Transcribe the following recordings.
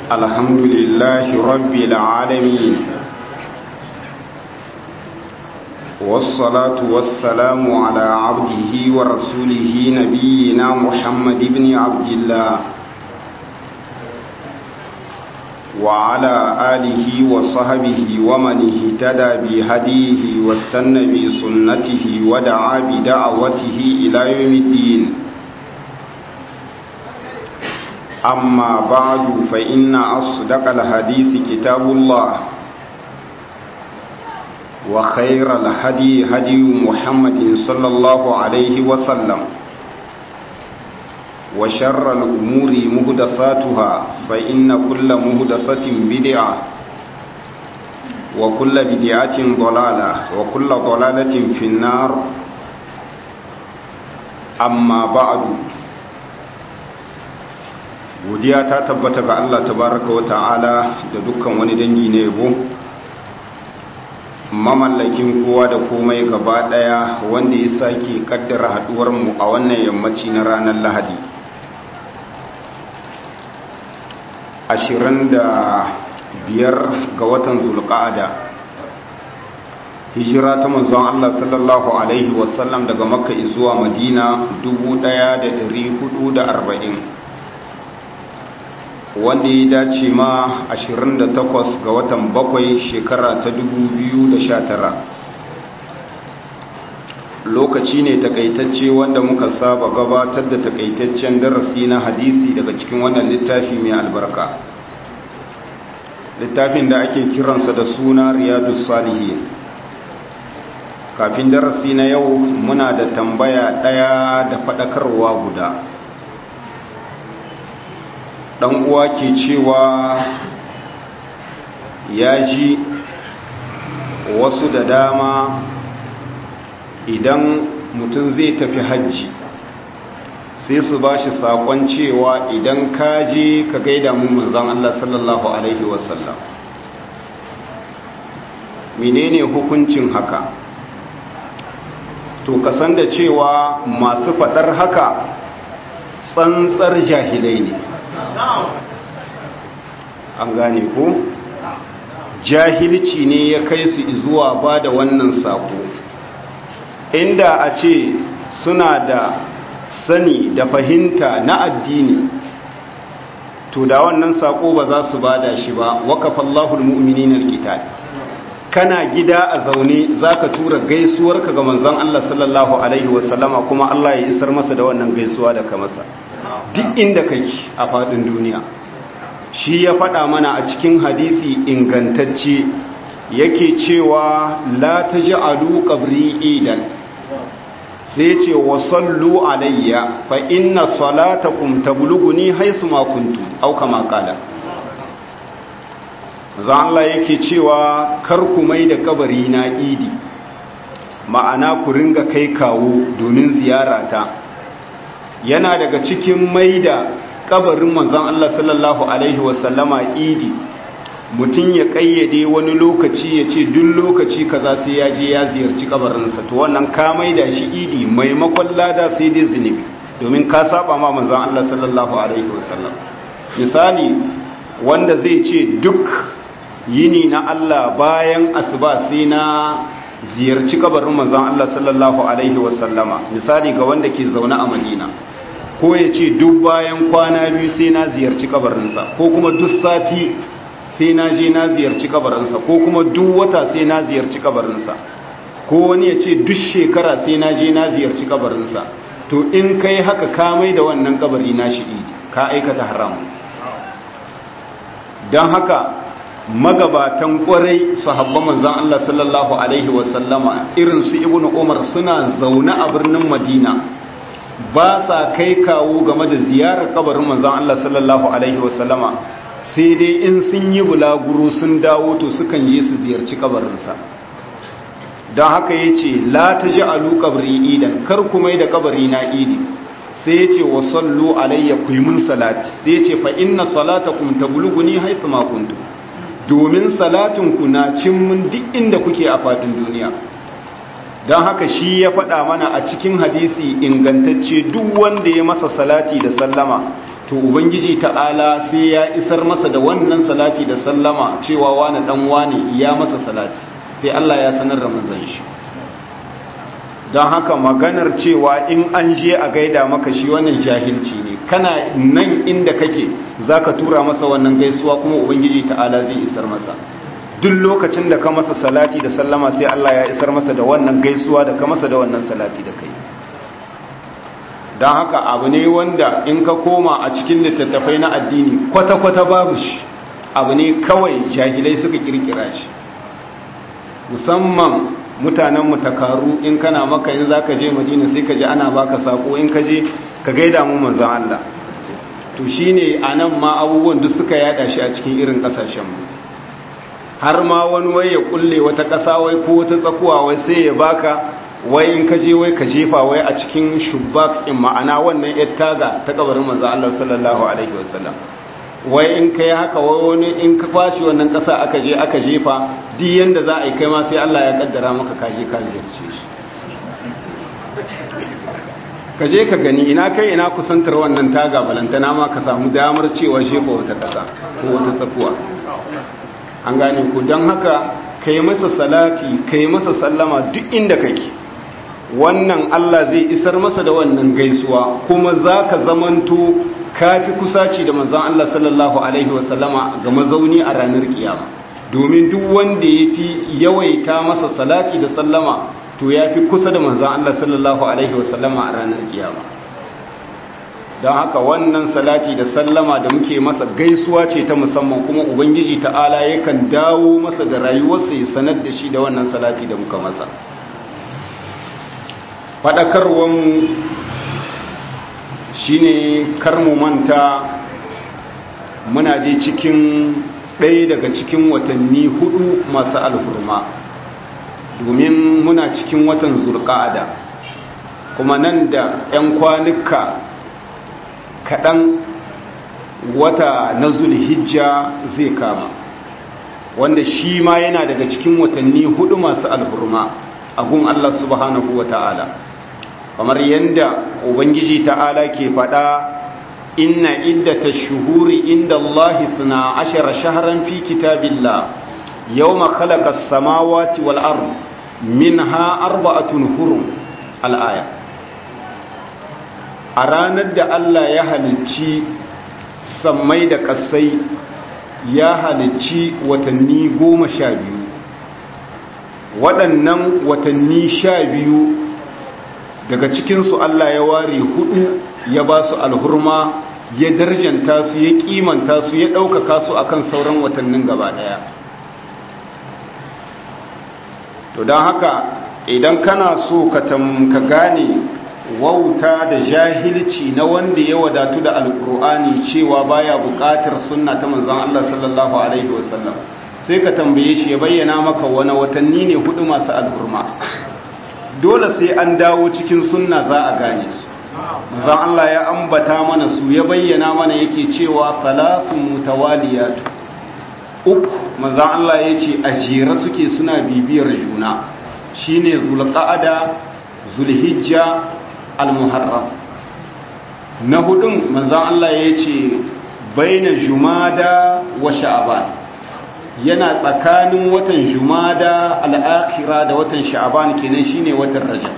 الحمد لله رب العالمين والصلاة والسلام على عبده ورسوله نبينا محمد بن عبد الله وعلى آله وصحبه ومن اهتدى بهديه واستنى بسنته ودعا بدعوته إلى يوم الدين أما بعد فإن أصدق الحديث كتاب الله وخير الهدي هدي محمد صلى الله عليه وسلم وشر الأمور مهدثاتها فإن كل مهدثة بدعة وكل بدعة ضلالة وكل ضلالة في النار أما بعد godiya ta tabbata ga Allah tabaraka wa ta'ala da dukkan wani dangi na yabo mamallakin kowa da komai gaba daya wanda ya sake kaddara haduwar mu a wannan yammaci na ranar Lahadi ashirin da biyar ga watan zulqa'ada hijira ta manzon Allah sallallahu alaihi wasallam daga makka zuwa madina 1440 wanda ya dace ma 28 ga watan bakwai shekara ta 2019 lokaci ne takaitacce wanda muka saba gabatar da takaitaccen darasi na hadisi daga cikin wannan littafi mai albarka littafin da ake kiransa da suna riyadus salihin kafin darasi na yau muna da tambaya ɗaya da faɗakarwa guda ɗan uwa ke cewa ya ji wasu da dama idan mutum zai tafi hajji sai su ba shi saƙon cewa idan ka je ka gaida mu manzan Allah sallallahu Alaihi wasallam menene hukuncin haka to kasan da cewa masu faɗar haka tsantsar jahilai ne an gane ko jahilci ne ya kai su zuwa ba da wannan sako inda a ce suna da sani da fahimta na addini to da wannan sako ba za su bada shi ba waqafallahu almu'minina alqital kana gida a zaune zaka tura gaisuwarka ga manzon Allah sallallahu alaihi wasallama kuma Allah ya isar masa da wannan gaisuwa da ka masa duk inda kake a fadin duniya shi ya faɗa mana a cikin hadisi ingantacce yake cewa la taj'alu qabri idan sai ce wa sallu alayya fa inna salatakum tablughuni haythu ma kuntum aw kama qala zan Allah yake cewa kar ku mai da kabari na idi ma'ana ku ringa kai kawo domin ziyarata yana daga cikin mai da kabarin manzon Allah sallallahu alaihi wasallama idi mutum ya kayyade wani lokaci ya ce duk lokaci kaza sai ya je ya ziyarci kabarinsa to wannan ka maida shi idi maimakon lada sai dai zunubi domin ka saba ma manzon Allah sallallahu alaihi wasallam misali wanda zai ce duk yini na Allah bayan asuba sai na ziyarci kabarin manzon Allah sallallahu alaihi wasallama misali ga wanda ke zaune a Madina ko ya ce duk bayan kwana biyu sai na ziyarci kabarinsa ko kuma duk sati sai na je na ziyarci kabarinsa ko kuma duk wata sai na ziyarci kabarinsa ko wani ya ce duk shekara sai na je na ziyarci kabarinsa to in kai haka ka mai da wannan kabari na shi ka aikata haram don haka magabatan kwarai sahabban manzan Allah sallallahu alaihi wasallama irin su ibnu umar suna zaune a birnin madina ba sa kai kawo game da ziyarar kabarin manzan Allah sallallahu alaihi wasallama sai dai in sun yi bulaguro sun dawo to sukan je su ziyarci kabarinsa don haka ya ce la ta ji alu kabari idan kar kuma da kabari na idi sai ya ce wa sallu alayya ku yi mun salati sai ya ce fa inna salatakum tablughuni haythu ma kuntum domin salatin ku na cin mun duk inda kuke a fadin duniya don haka shi ya faɗa mana a cikin hadisi ingantacce duk wanda ya masa salati da sallama to ubangiji ta'ala sai ya isar masa da wannan salati da sallama cewa wani dan wani ya masa salati sai Allah ya sanar da manzon shi don haka maganar cewa in an je a gaida maka shi wannan jahilci ne kana nan inda kake zaka tura masa wannan gaisuwa kuma ubangiji ta'ala zai isar masa duk lokacin da ka masa salati da sallama sai Allah ya isar masa da wannan gaisuwa da ka masa da wannan salati da kai don haka abu ne wanda in ka koma a cikin littattafai na addini kwata-kwata babu shi abu ne kawai jahilai suka kirkira shi musamman mutanen mutakaru in kana maka in za ka je madina sai ka ji ana baka sako in ka je ka gaida mu manzan Allah to shi ne a nan ma abubuwan duk suka yada shi a cikin irin kasashenmu har ma wani wai ya kulle wata ƙasa wai ko wata tsakuwa wai sai ya baka wai in ka je wai ka jefa wai a cikin shubbak in ma'ana wannan yar taga ta kabarin manzo Allah sallallahu alaihi wasallam wai in kai haka wai wani in ka kwashi wannan kasa aka je aka jefa duk yanda za a yi kai ma sai Allah ya kaddara maka ka je ka ziyarce shi ka je ka gani ina kai ina kusantar wannan taga balantana ma ka samu damar cewa jefa wata kasa ko wata tsakuwa an gane ku don haka ka yi masa salati ka yi masa sallama duk inda kake wannan Allah zai isar masa da wannan gaisuwa kuma za ka zamanto kafi kusaci da manzan Allah sallallahu Alaihi wasallama ga mazauni a ranar kiyama domin duk wanda ya fi yawaita masa salati da sallama to ya fi kusa da manzan Allah sallallahu Alaihi wasallama a ranar kiyama don haka wannan salati da sallama da muke masa gaisuwa ce ta musamman kuma ubangiji ta'ala yakan dawo masa da rayuwarsa ya sanar da shi da wannan salati da muka masa faɗakarwanmu shi ne karmu manta muna je cikin ɗaya daga cikin watanni hudu masu alhurma domin muna cikin watan zurƙa'ada kuma nan da 'yan kwanuka kaɗan wata na zulhijja zai kama wanda shi ma yana daga cikin watanni hudu masu alhurma a gun Allah subhanahu wa ta'ala kamar yadda ubangiji ta'ala ke faɗa inna iddata shuhuri inda Allah suna ashara shaharan fi kitabillah yawma khalaqa as-samawati wal ard minha arba'atun hurum al-aya a ranar da Allah ya halicci sammai da ƙasai ya halicci watanni goma sha biyu waɗannan watanni sha biyu daga cikinsu Allah ya ware hudu ya ba su alhurma ya darjanta su ya kimanta su ya ɗaukaka su akan sauran watannin gaba ɗaya to don haka idan kana so ka gane wauta da jahilci na wanda ya wadatu da alkur'ani cewa baya buƙatar sunna ta manzon Allah sallallahu alaihi wasallam sai ka tambaye shi ya bayyana maka wani watanni ne hudu masu alhurma dole sai an dawo cikin sunna za a gane su manzon Allah ya ambata mana su ya bayyana mana yake cewa salasun mutawaliyat uku manzon Allah ya ce a jere suke suna bibiyar juna shine zulqa'ada zulhijja al-muharram na hudun manzon Allah ya ce baina jumada wa sha'ban yana tsakanin watan jumada al-akhira da watan sha'ban kenan shine watan rajab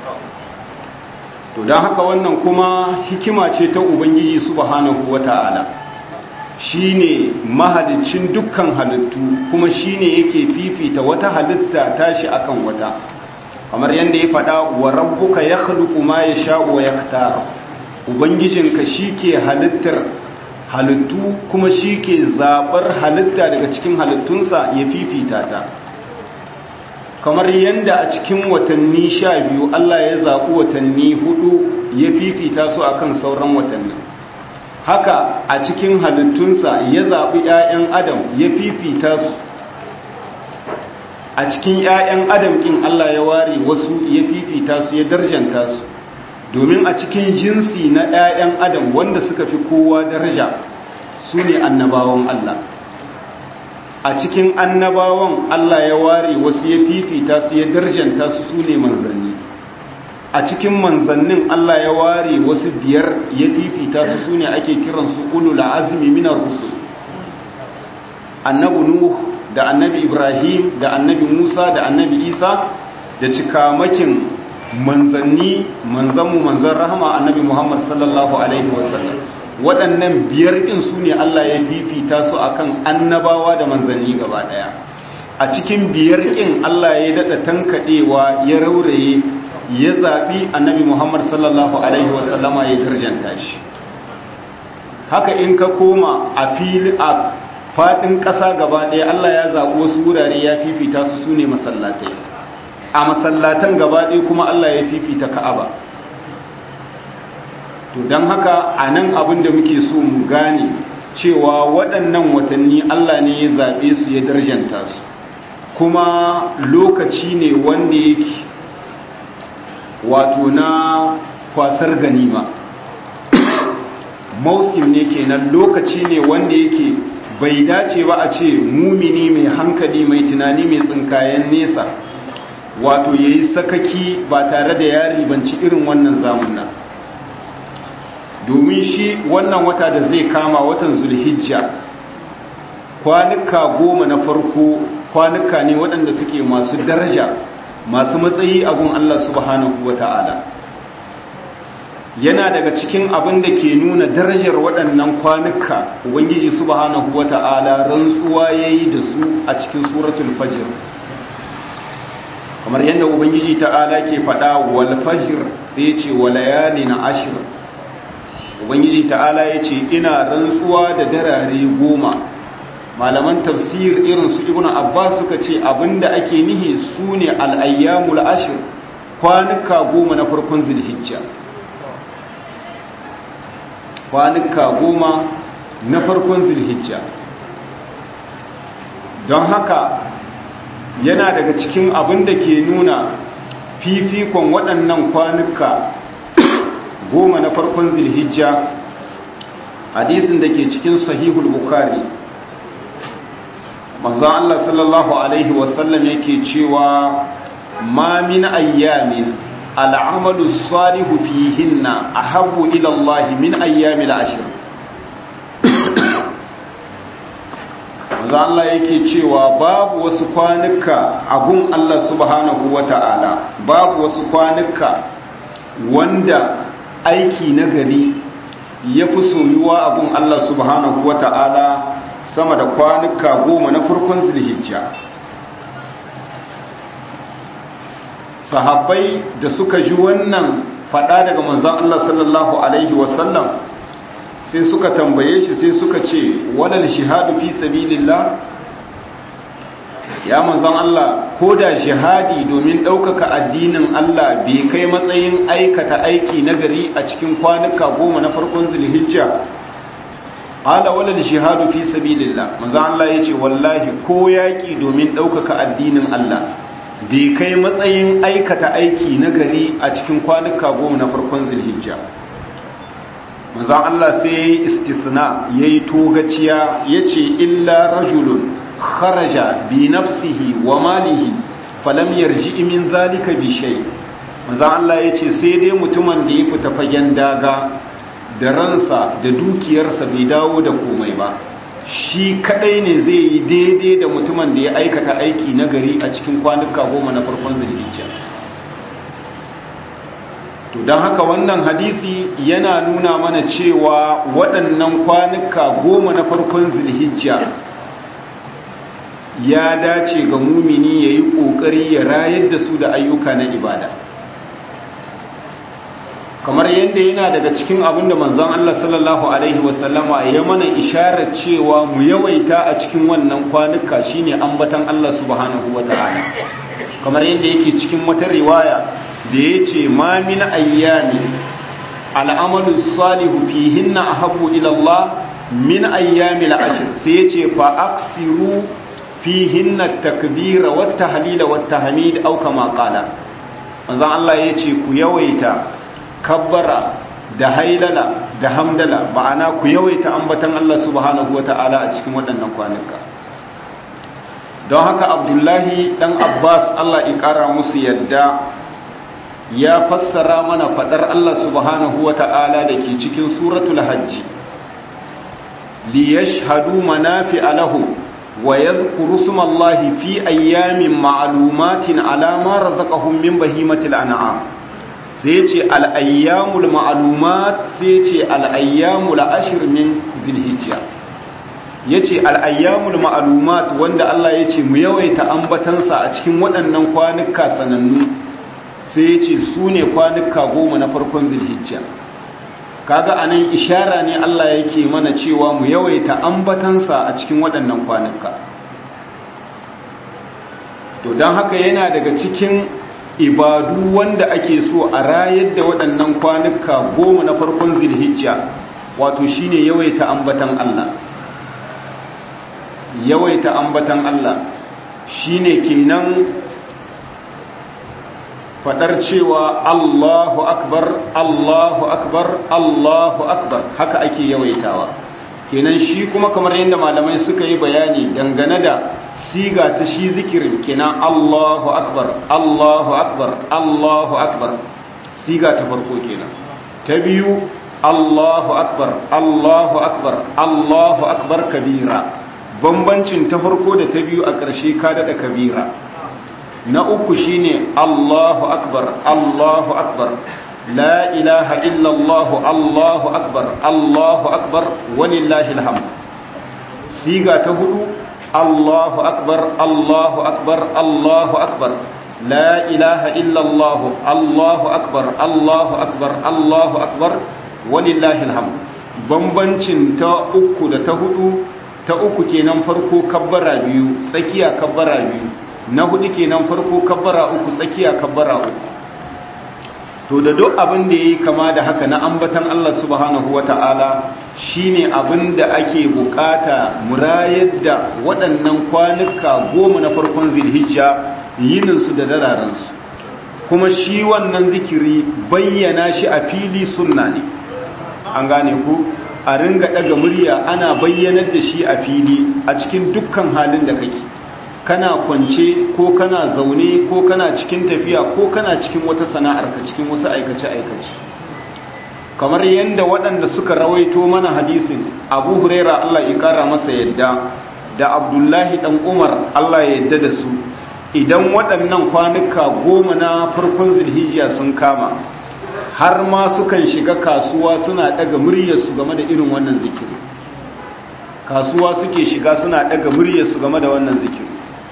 to dan haka wannan kuma hikima ce ta ubangiji subhanahu wata'ala shine mahalicin dukkan halittu kuma shine yake fifita wata halitta tashi akan wata kamar yadda ya faɗa wa rabbuka ya khluqu ma yasha'u wa yaktar ubangijinka shike halittar halittu kuma shike zabar halitta daga cikin halittunsa ya fifita ta kamar yadda a cikin watanni sha biyu Allah ya zaɓi watanni hudu ya fifita su akan sauran watanni haka a cikin halittunsa ya zaɓi 'ya'yan adam ya fifita su a cikin 'ya'yan adam kin Allah ya ware wasu ya fifita su ya darjanta su domin a cikin jinsi na 'ya'yan adam wanda suka fi kowa daraja su ne annabawan Allah a cikin annabawan Allah ya ware wasu ya fifita su ya darjanta su su ne manzanni a cikin manzannin Allah ya ware wasu biyar ya fifita su sune ake kiransu ulul azmi minar rusul annabi nuh da annabi ibrahim da annabi musa da annabi isa da cikamakin manzanni manzanmu manzan rahama annabi muhammad sallallahu alaihi wasallam waɗannan biyar ɗin su ne allah ya fifita su akan annabawa da manzanni gaba ɗaya a cikin biyar ɗin allah ya daɗa tankaɗewa ya rauraye ya zaɓi annabi muhammad sallallahu alaihi wasallama ya darjanta shi haka in ka koma a fili a faɗin ƙasa gaba ɗaya Allah ya zaɓi wasu wurare ya fifita su su ne masallatai a masallatan gaba ɗaya kuma Allah ya fifita ka'aba to don haka a nan abin da muke so mu gane cewa waɗannan watanni Allah ne ya zaɓe su ya darjanta su kuma lokaci ne wanda yake wato na kwasar ganima mausim ne kenan lokaci ne wanda yake bai dace ba a ce mumini mai hankali mai tunani mai tsinkayen nesa wato ya yi sakaki ba tare da ya ribanci irin wannan zamunan domin shi wannan wata da zai kama watan zulhijja kwanuka goma na farko kwanuka ne waɗanda suke masu daraja masu matsayi a gun Allah subhanahu wa ta'ala yana daga cikin abin da ke nuna darajar waɗannan kwanuka ubangiji subhanahu wata'ala rantsuwa yayi da su a cikin suratul fajr kamar yadda ubangiji ta'ala ke faɗa wal fajr sai ya ce walayalin ashir ubangiji ta'ala ya ce ina rantsuwa da darare goma malaman tafsir irin su ibnu abbas suka ce abinda ake nihi sune al-ayyamul ashir kwanuka goma na farkon zulhijja kwanuka goma na farkon zulhijja don haka yana daga cikin abin da ke nuna fifikon waɗannan kwanuka goma na farkon zulhijja hadisin da ke cikin sahihul bukhari manzo Allah sallallahu alaihi wasallam yake cewa ma min ayyamin al'amalu salihu fihinna ahabbu ila Allah min ayyamil ashr manzo Allah yake cewa babu wasu kwanuka abun Allah subhanahu wata'ala babu wasu kwanuka wanda aiki nagari ya fi soyuwa abun Allah subhanahu wata'ala sama da kwanuka goma na farkon zulhijja sahabbai da suka ji wannan fada daga manzon Allah sallallahu alaihi wasallam sai suka tambaye shi sai suka ce walal shihadu fi sabilillah ya manzon Allah ko da jihadi domin ɗaukaka addinin Allah bai kai matsayin aikata aiki nagari a cikin kwanuka goma na farkon zulhijja ala walal shihadu fi sabilillah manzon Allah yace wallahi ko yaki domin ɗaukaka addinin Allah bai kai matsayin aikata aiki na gari a cikin kwanuka goma na farkon zulhijja manzan Allah sai ya yi istisna ya yi togaciya ya ce illa rajulun kharaja bi nafsihi wa malihi falam yarji min zalika bi shay manzan Allah ya ce sai dai mutumin da ya fita fagen daga da ransa da dukiyarsa bai dawo da komai ba shi kadai ne zai yi daidai da mutumin da ya aikata aiki na gari a cikin kwanuka goma na farkon zulhijja to don haka wannan hadisi yana nuna mana cewa waɗannan kwanuka goma na farkon zulhijja ya dace ga mumini ya yi ƙoƙari ya rayar da su da ayyuka na ibada kamar yadda yana daga cikin abin da manzon Allah sallallahu alaihi wasallama ya mana isharar cewa mu yawaita a cikin wannan kwanuka shine ambatan Allah subhanahu wataala kamar yadda yake cikin wata riwaya da yace ma min ayyami al'amalu salihu fihinna ahabbu ila Allah min ayyami al'ashr sai yace fa aksiru fihinna at-takbira wat-tahlila wat-tahmid aw kama qala manzon Allah yace ku yawaita kabbara da hailala da hamdala ma'ana ku yawaita ambatan Allah subhanahu wata'ala a cikin waɗannan kwanuka don haka abdullahi ɗan abbas Allah ya ƙara musu yadda ya fassara mana fadar Allah subhanahu wa ta'ala da ke cikin suratul hajji li yashhadu manafi'a lahu wa yadhkuru smallahi fi ayyamin ma'lumatin ala ma razaqahum min bahimatil an'am sai ce al ayyamul ma'lumat sai ce al ayyamul ashr min zilhijja yace al ayyamul ma'lumat wanda Allah yace mu yawaita ambatansa a cikin waɗannan kwanuka sanannu sai yace su ne kwanuka goma na farkon zilhijja kaga anan ishara ne Allah yake mana cewa mu yawaita ambatansa a cikin waɗannan kwanuka to don haka yana daga cikin ibadu wanda ake so a rayar da waɗannan kwanuka goma na farkon zilhijja wato shine yawaita ambatan Allah yawaita ambatan Allah shine kenan fadar cewa Allahu akbar Allahu akbar Allahu akbar haka ake yawaitawa kenan shi kuma kamar yadda malamai suka yi bayani dangane da siga ta shi zikirin kenan Allahu akbar Allahu akbar Allahu akbar siga ta farko kenan ta biyu Allahu akbar Allahu akbar Allahu akbar kabira bambancin ta farko da ta biyu a ƙarshe ka daɗa kabira na uku shine Allahu akbar Allahu akbar la ilaha illallah Allahu akbar Allahu akbar walillahi alhamd siga ta hudu Allahu akbar Allahu akbar Allahu akbar la ilaha illallah Allahu akbar Allahu akbar Allahu akbar walillahi alhamd bambancin ta uku da ta hudu ta uku kenan farko kabbara biyu tsakiya kabbara biyu na hudu kenan farko kabbara uku tsakiya kabbara uku to da duk abin da yayi kama da haka na ambatan Allah subhanahu wata'ala shine abin da ake bukata murayar da waɗannan kwanuka goma na farkon zilhijja yinin su da dararan su kuma shi wannan zikiri bayyana shi a fili sunna ne an gane ku a ringa daga murya ana bayyanar da shi a fili a cikin dukkan halin da kake kana kwance ko kana zaune ko kana cikin tafiya ko kana cikin wata sana'ar ka cikin wasu aikace-aikace kamar yadda waɗanda suka rawaito mana hadisin abu huraira Allah ya kara masa yadda da abdullahi ɗan umar Allah ya yadda da su idan waɗannan kwanuka goma na farkon zilhijiya sun kama har ma sukan shiga kasuwa suna ɗaga muryarsu game da irin wannan zikiri kasuwa suke shiga suna ɗaga muryarsu game da wannan zikiri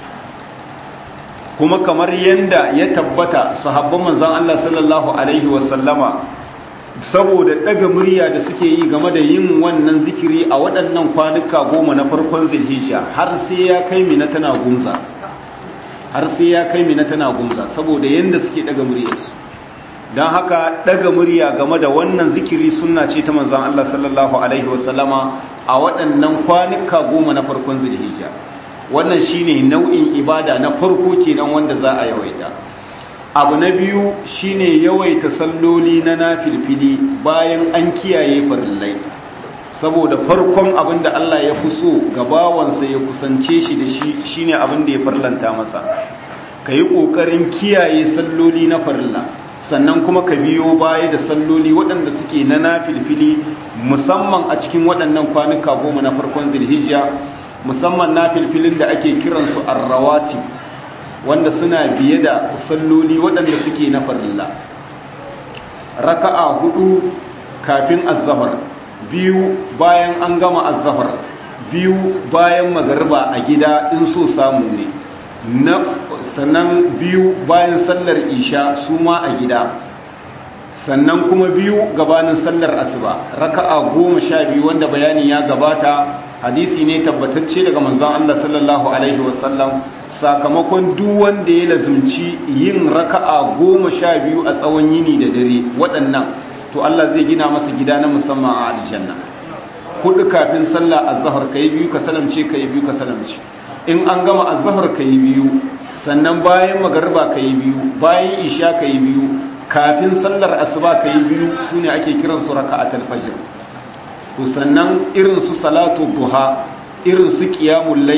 kuma kamar yadda ya tabbata sahabban manzan Allah sallallahu Alaihi wasallama saboda ɗaga murya da suke yi game da yin wannan zikiri a waɗannan kwanuka goma na farkon zilhijja har sai ya kai mina tana gunza har sai ya kai mina tana gunza saboda yadda suke ɗaga muryarsu don haka ɗaga murya game da wannan zikiri suna ce ta manzan Allah sallallahu Alaihi wasallama a waɗannan kwanuka goma na farkon zilhijja wannan shine nau'in ibada na farko kenan wanda za a yawaita abu na biyu shine yawaita salloli na nafilfili bayan an kiyaye farillai saboda farkon abin da Allah ya fi so ga bawansa ya kusance shi da shi shine abin da ya farlanta masa ka yi ƙoƙarin kiyaye salloli na farilla sannan kuma ka biyo baya da salloli waɗanda suke na nafilfili musamman a cikin waɗannan kwanuka goma na farkon zilhijja musamman na filfilin da ake kiransu arrawati wanda suna biye da salloli waɗanda suke na farilla raka'a hudu kafin azzahar biyu bayan an gama azzahar biyu bayan magariba a gida in so samu ne na sannan biyu bayan sallar isha su ma a gida sannan kuma biyu gabanin sallar asuba raka'a goma sha biyu wanda bayani ya gabata hadisi ne tabbatacce daga manzon Allah sallallahu alaihi wasallam sakamakon duk wanda ya lazumci yin raka'a goma sha biyu a tsawon yini da dare waɗannan to Allah zai gina masa gida na musamman a aljanna hudu kafin sallah azhar kai biyu ka salamce kai biyu ka salamce in an gama azhar kai biyu sannan bayan magariba kai biyu bayan isha kai biyu kafin sallar asuba kai biyu sune ake kiransu raka'atul fajr to sannan irin su salatu duha irin su qiyamul layl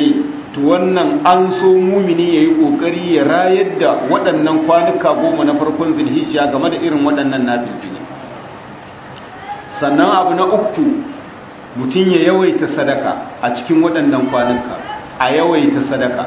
to wannan an so mumini ya yi ƙoƙari ya rayar da waɗannan kwanuka goma na farkon zulhijja game da irin waɗannan nafilfili sannan abu na uku mutum ya yawaita sadaka a cikin waɗannan kwanuka a yawaita sadaka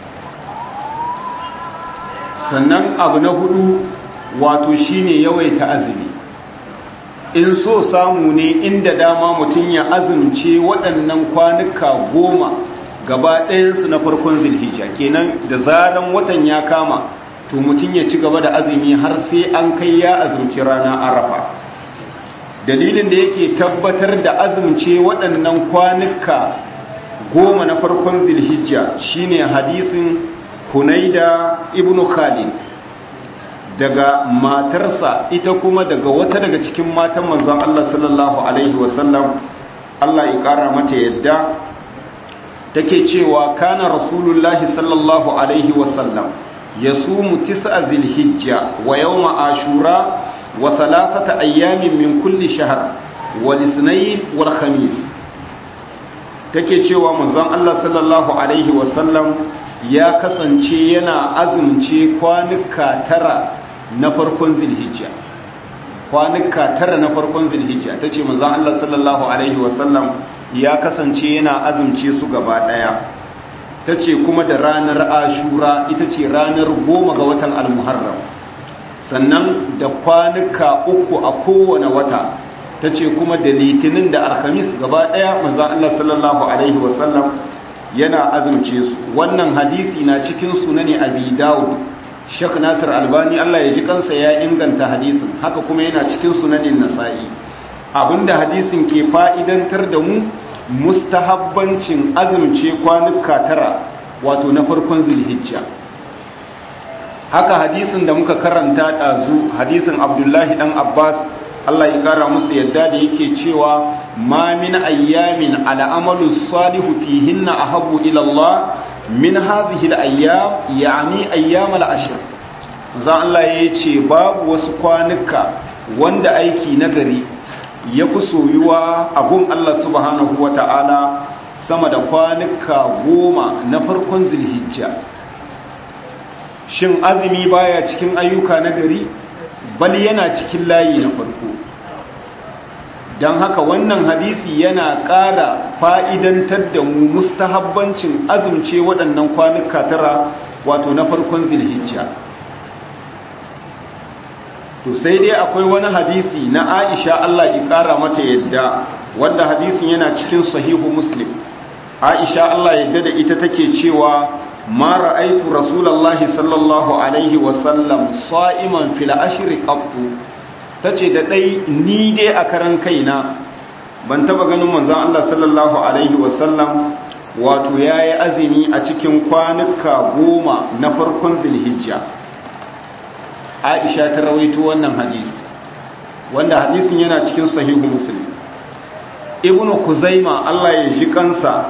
sannan abu na hudu wato shine yawaita azumi in so samu ne inda dama mutum ya azumce waɗannan kwanuka goma gaba ɗayansu na farkon zilhijja kenan da zaran watan ya kama to mutum ya ci gaba da azumi har sai an kai ya azumci rana arafa dalilin da yake tabbatar da azumce waɗannan kwanuka goma na farkon zilhijja shine hadisin hunaida ibnu khalid daga matarsa ita kuma daga wata daga cikin matan manzon Allah sallallahu alaihi wasallam Allah ya kara mata yadda take cewa kana rasulullahi sallallahu alaihi wasallam yasumu tis'a zilhijja wa yawma ashura wa thalathata ayyamin min kulli shahr wal ithnain wal khamis take cewa manzon Allah sallallahu alaihi wasallam ya kasance yana azumce kwanuka tara na farkon zilhijja kwanuka tara na farkon zilhijja ta ce manzan Allah sallallahu Alaihi wasallam ya kasance yana azumce su gaba ɗaya ta ce kuma da ranar ashura ita ce ranar goma ga watan almuharram sannan da kwanuka uku a kowane wata ta ce kuma da litinin da alhamis gaba ɗaya manzan Allah sallallahu Alaihi wasallam yana azumce su wannan hadisi na cikin sunani abi dawud Sheikh Nasir Albani Allah ya ji kansa ya inganta hadisin haka kuma yana cikin sunanin Nasa'i abinda hadisin ke fa'idantar da mu mustahabbancin azumce kwanuka tara wato na farkon Zulhijja haka hadisin da muka karanta dazu hadisin Abdullahi dan Abbas Allah ya kara musu yadda da yake cewa ma min ayyamin ala amalu salihu fihinna ahabbu ila Allah min hadhihi al-ayyam yani ayyam al-ashr za Allah ya ce babu wasu kwanuka wanda aiki nagari ya fi soyuwa a gun Allah subhanahu wata'ala sama da kwanuka goma na farkon zilhijja shin azumi baya cikin ayyuka nagari bal yana cikin layi na farko don haka wannan hadisi yana ƙara fa'idantar da mu mustahabbancin azumce waɗannan kwanuka tara wato na farkon zilhijja to sai dai akwai wani hadisi na aisha Allah ya ƙara mata yadda wanda hadisin yana cikin sahihu muslim aisha Allah yadda da ita take cewa ma ra'aitu rasulallahi sallallahu alaihi wasallam sa'iman fil ashri qattu ta ce da ɗai ni dai a karan kaina ban taba ganin manzan Allah sallallahu Alaihi wasallam wato ya yi azumi a cikin kwanuka goma na farkon zilhijja aisha ta rawaito wannan hadisi wanda hadisin yana cikin sahihu muslim ibnu kuzaima Allah ya ji kansa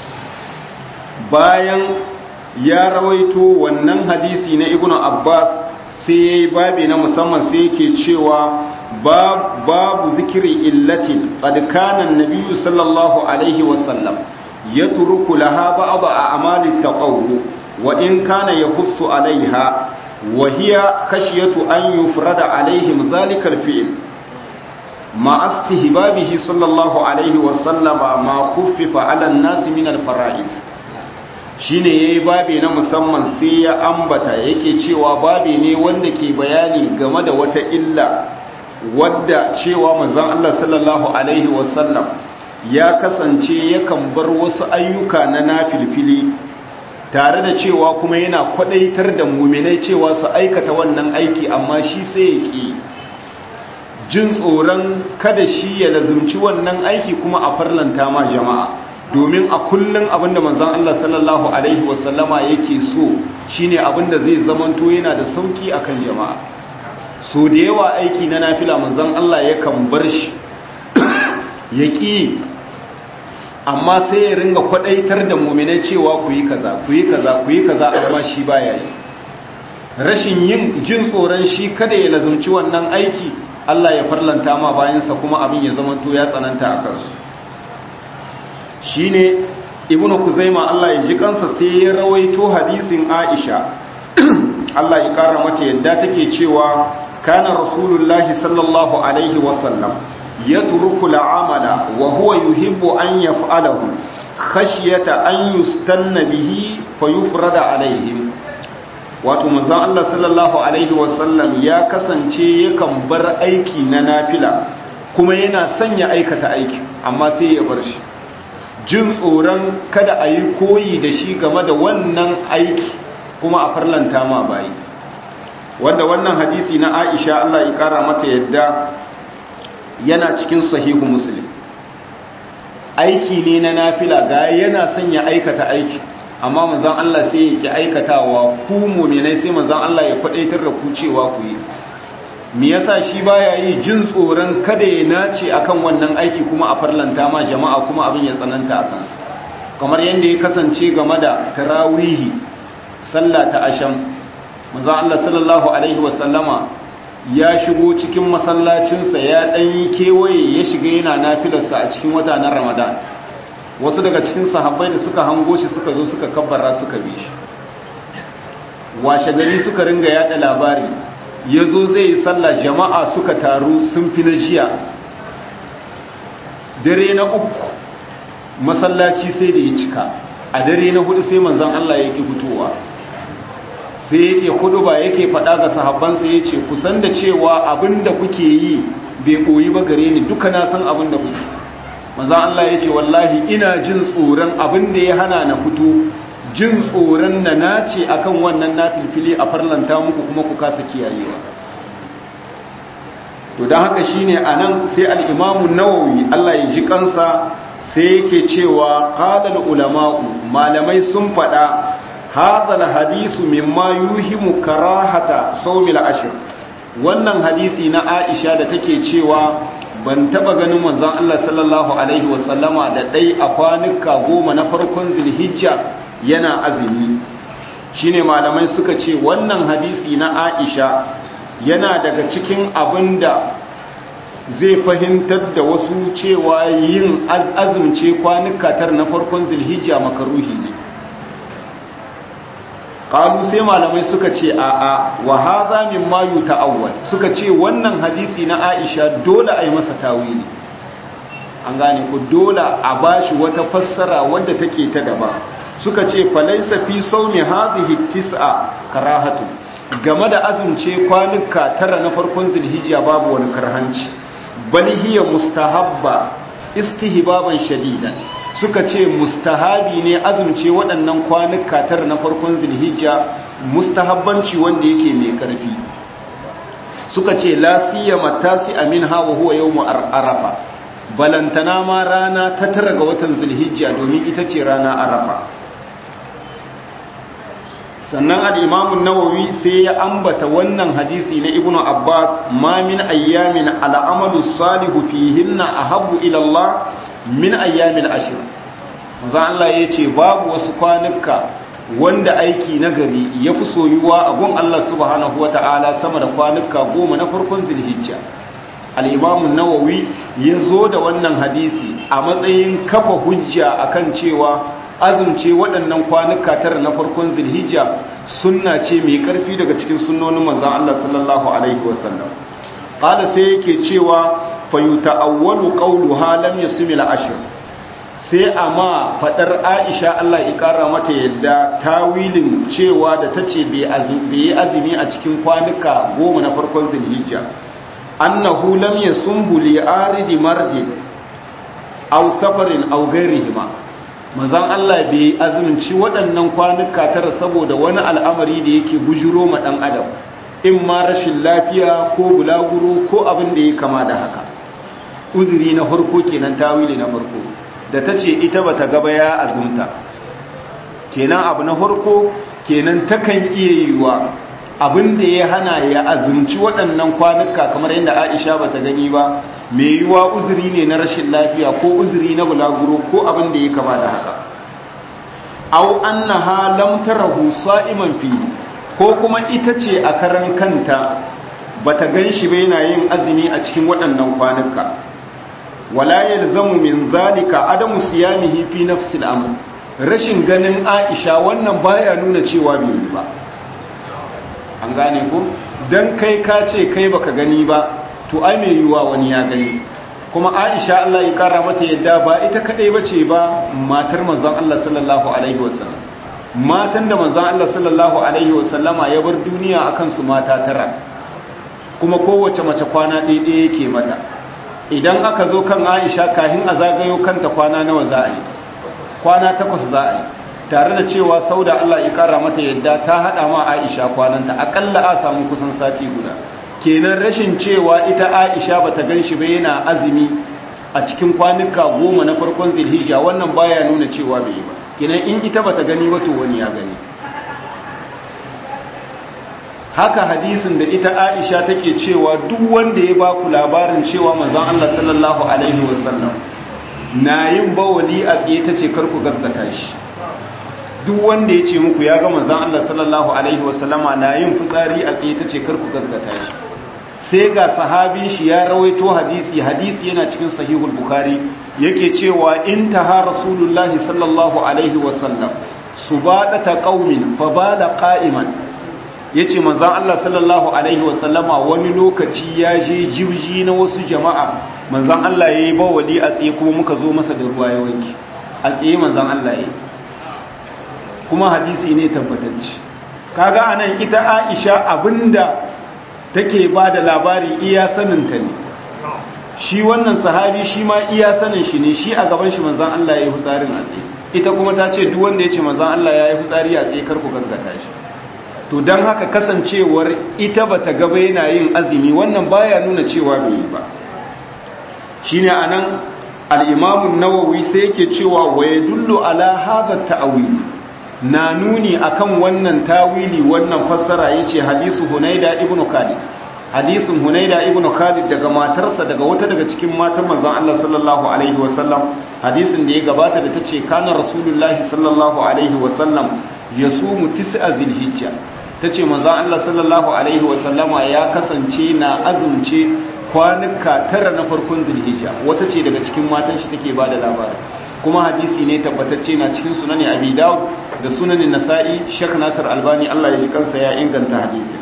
bayan ya rawaito wannan hadisi na ibnu abbas sai ya yi babi na musamman sai yake cewa babu zikiri illatin ƙadkanan nabiyu sallallahu alaihi wasallam ya turuku laha ba'aba a amalin taƙawo wa in kana ya husu alaiha wa hiya khashiyatu an yufrada alaihim zalikal fi'l ma astihbabihi sallallahu alaihi wasallama ma khuffifa ala an-nas min al-fara'id shine yayi babi na musamman sai ya ambata yake cewa babi ne wanda ke bayani game da wata illa wadda cewa manzon Allah sallallahu alaihi wasallam ya kasance yakan bar wasu ayyuka na nafilfili tare da cewa kuma yana kwadaitar da muminai cewa su aikata wannan aiki amma shi sai ya ki jin tsoron kada shi ya lazumci wannan aiki kuma a farlanta ma jama'a domin a kullum abinda manzon Allah sallallahu alaihi wasallama yake so shine abinda zai zamanto yana da sauki akan jama'a so da yawa aiki na nafila manzon Allah yakan bar shi yaki amma sai ya ringa kwadaitar da mu'minai cewa ku yi kaza ku yi kaza ku yi kaza amma shi baya yi rashin yin jin tsoron shi kada ya lazumci wannan aiki Allah ya farlanta ma bayansa kuma abin ya zamanto ya tsananta a kansu shine ibn kuzaima Allah ya ji kansa sai ya rawaito hadisin Aisha Allah ya kara mata yadda take cewa kana rasulullahi sallallahu alaihi wasallam yatruku al'amala wa huwa yuhibbu an yaf'alahu khashyata an yustanna bihi fayufrada alaihim wato manzon Allah sallallahu alaihi wasallam ya kasance yakan bar aiki na nafila kuma yana sanya aikata aiki amma sai ya bar shi jin tsoron kada a yi koyi da shi game da wannan aiki kuma a farlanta ma bayi wanda wannan hadisi na aisha Allah ya kara mata yadda yana cikin sahihu muslim aiki ne na nafila ga yana sanya aikata aiki amma manzon Allah sai ya ki aikatawa ku mu'minai sai manzon Allah ya kwadaitar da ku cewa ku yi me yasa shi baya yi jin tsoron kada ya nace akan wannan aiki kuma a farlanta ma jama'a kuma abin ya tsananta a kansu kamar yadda ya kasance game da tarawihi sallah ta asham manzo Allah sallallahu alaihi wasallama ya shigo cikin masallacinsa ya dan yi kewaye ya shiga yana nafilarsa a cikin wata na Ramadan wasu daga cikin sahabbai da suka hango shi suka zo suka kabbara suka bi shi washe gari suka ringa yada labari ya zo zai yi sallah jama'a suka taru sun fi na jiya dare na uku masallaci sai da ya cika a dare na hudu sai manzan Allah yake fitowa sai yake hudu ba yake faɗa ga sahabbansa ya ce kusan da cewa abin da kuke yi bai koyi ba gare ni duka na san abin da kuke manzan Allah ya ce wallahi ina jin tsoron abin da ya hana na fito jin tsoron na nace akan wannan nafilfili a farlanta muku kuma ku kasa kiyayewa to don haka shine anan sai al-Imam nawawi Allah ya ji kansa sai yake cewa qala ulama'u malamai sun fada hadha hadisu mimma yuhimu karahata sawmil ashr wannan hadisi na Aisha da take cewa ban taba ganin manzon Allah sallallahu alaihi wasallama da dai a kwanuka goma na farkon Zulhijja yana azumi shine malamai suka ce wannan hadisi na Aisha yana daga cikin abinda zai fahimtar da wasu cewa yin azumce kwanuka tar na farkon Zulhijja makaruhi ne qalu sai malamai suka ce a a wa hadha mimma yuta'awwal suka ce wannan hadisi na Aisha dole a yi masa tawili an gane ku dole a bashi wata fassara wadda take ta gaba suka ce falaisa fi saumi hadhihi tis'a karahatu game da azumce kwanuka tara na farkon zulhijja babu wani karhanci bal hiya mustahabba istihbaban shadidan suka ce mustahabi ne azumce waɗannan kwanuka tara na farkon zulhijja mustahabbanci wanda yake mai karfi suka ce la siyama tasi aminha wa huwa yawmu arafa balantana ma rana ta tara ga watan zulhijja domin ita ce rana arafa sannan al'imamun nawawi sai ya ambata wannan hadisi na ibnu abbas ma min ayyamin al'amalu salihu fihinna a habu ilallah min ayyamin ashir za Allah ya ce babu wasu kwanuka wanda aiki na gari ya fi soyuwa a gun Allah subhanahu wa ta'ala sama da kwanuka goma na farkon zilhijja al'imamun nawawi ya zo da wannan hadisi a matsayin kafa hujja akan cewa azumce waɗannan kwanuka tara na farkon zilhijja sunna ce mai ƙarfi daga cikin sunnonin manzan Allah sallallahu alaihi wasallam qala sai yake cewa fa yuta'awwalu qawluha lam yasmi al-ashr sai amma fadar Aisha Allah ya kara mata yadda tawilin cewa da tace bai azumi azumi a cikin kwanuka goma na farkon zilhijja annahu lam yasumhu li aridi mardin aw safarin aw ghairihima manzan Allah bai azumci waɗannan kwanuka tara saboda wani al'amari da yake bujuro ma ɗan adam in ma rashin lafiya ko bulaguro ko abin da ya kama da haka uzuri na farko kenan tawili na farko da ta ce ita ba ta gaba ya azumta kenan abu na farko kenan takan iya yiwa abin da ya hana ya azumci waɗannan kwanuka kamar yadda aisha ba ta gani ba mai yiwa uzuri ne na rashin lafiya ko uzuri na bulaguro ko abin da ya kama da haka au annaha lam tarahu sa'iman fi ko kuma ita ce a karan kanta bata ganshi ba yana yin azumi a cikin waɗannan kwanuka wala yalzamu min zalika adamu siyamihi fi nafsil amr rashin ganin aisha wannan baya nuna cewa bai yi ba an gane ku don kai ka ce kai baka gani ba to ai mai yiwuwa wani ya gani kuma aisha Allah ya kara mata yadda ba ita kadai bace ba matar manzon Allah sallallahu alaihi wasallam matan da manzon Allah sallallahu alaihi wasallama ya bar duniya akan su mata tara kuma kowace mace kwana ɗaya yake mata idan aka zo kan Aisha kahin a zagayo kanta kwana nawa za a yi kwana takwas za a yi tare da cewa sauda Allah ya kara mata yadda ta hada ma Aisha kwananta akalla a samu kusan sati guda kenan rashin cewa ita Aisha bata ganshi ba yana azumi a cikin kwanuka goma na farkon Zulhijja wannan baya nuna cewa bai ba kenan in ita bata gani ba to wani ya gani haka hadisin da ita Aisha take cewa duk wanda ya ba ku labarin cewa manzon Allah sallallahu alaihi wasallam na yin bawali a tsaye tace kar ku gaskata shi duk wanda ya ce muku ya ga manzon Allah sallallahu alaihi wasallama na yin fitsari a tsaye tace kar ku gaskata shi sai ga sahabin shi ya rawaito hadisi hadisi yana cikin sahihul bukhari yake cewa intaha rasulullahi sallallahu alaihi wasallam subadata qaumin fa bada qa'iman yace manzon Allah sallallahu alaihi wasallama wani lokaci ya je jirji na wasu jama'a manzon Allah yayi bawali a tsaye kuma muka zo masa da ruwa ya wanki a tsaye manzon Allah yayi kuma hadisi ne tabbatacce kaga anan ita Aisha abinda take ba da labari iya saninta ne shi wannan sahabi shi ma iya sanin shi ne shi a gaban shi manzan Allah ya yi fitsarin a tsaye ita kuma ta ce duk wanda ya ce manzan Allah ya yi fitsari a tsaye karku gaskata shi to don haka kasancewar ita ba ta gaba yana yin azumi wannan baya nuna cewa bai yi ba shi ne a nan al'imamun nawawi sai yake cewa wa ya dullo ala haɗa ta'awili na nuni akan wannan tawili wannan fassara yace hadisu Hunaida ibn Khalid hadisin Hunaida ibn Khalid daga matarsa daga wata daga cikin matan manzon Allah sallallahu alaihi wasallam hadisin da ya gabata da tace kana rasulullahi sallallahu alaihi wasallam yasumu tis'a zilhijja tace manzon Allah sallallahu alaihi wasallama ya kasance na azumce kwanuka tara na farkon zilhijja wata ce daga cikin matan shi take bada labarin kuma hadisi ne tabbatacce na cikin sunani abi dawud da sunanin nasa'i shek nasir albani allah ya ji kansa ya inganta hadisin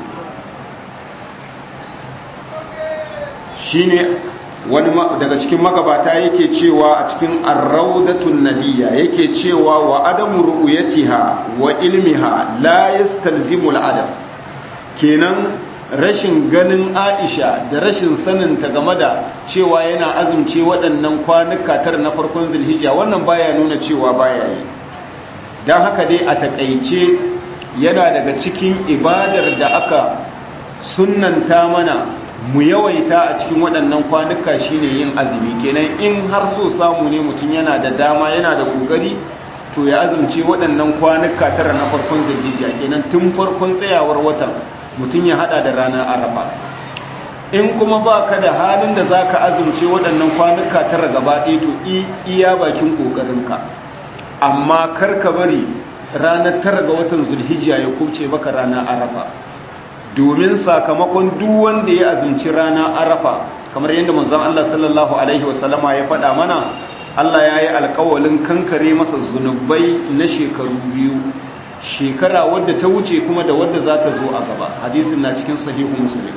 shine wani daga cikin magabata yake cewa a cikin arraudatun nadiya yake cewa wa adamu ru'yatiha wa ilmiha la yastalzimu al'adam kenan rashin ganin Aisha da rashin saninta game da cewa yana azumce waɗannan kwanuka tara na farkon Zulhijja wannan baya nuna cewa baya yi dan haka dai a takeice yana daga cikin ibadar da aka sunnanta mana mu yawaita a cikin waɗannan kwanuka shine yin azumi kenan in har so samu ne mutum yana da dama yana da kokari to ya azumce waɗannan kwanuka tara na farkon Zulhijja kenan tun farkon tsayawar watan mutum ya hada da ranar arafa in kuma ba ka da halin da za ka azumce waɗannan kwanuka tara gaba ɗaya to iya bakin ƙoƙarinka amma kar ka bari ranar tara ga watan zulhijja ya kuce baka ranar arafa domin sakamakon duk wanda ya azumci ranar arafa kamar yadda manzon Allah sallallahu alaihi wasallama ya faɗa mana Allah ya yi alƙawalin kankare masa zunubai na shekaru biyu shekara wadda ta wuce kuma da wadda za ta zo a gaba hadisin na cikin sahihu muslim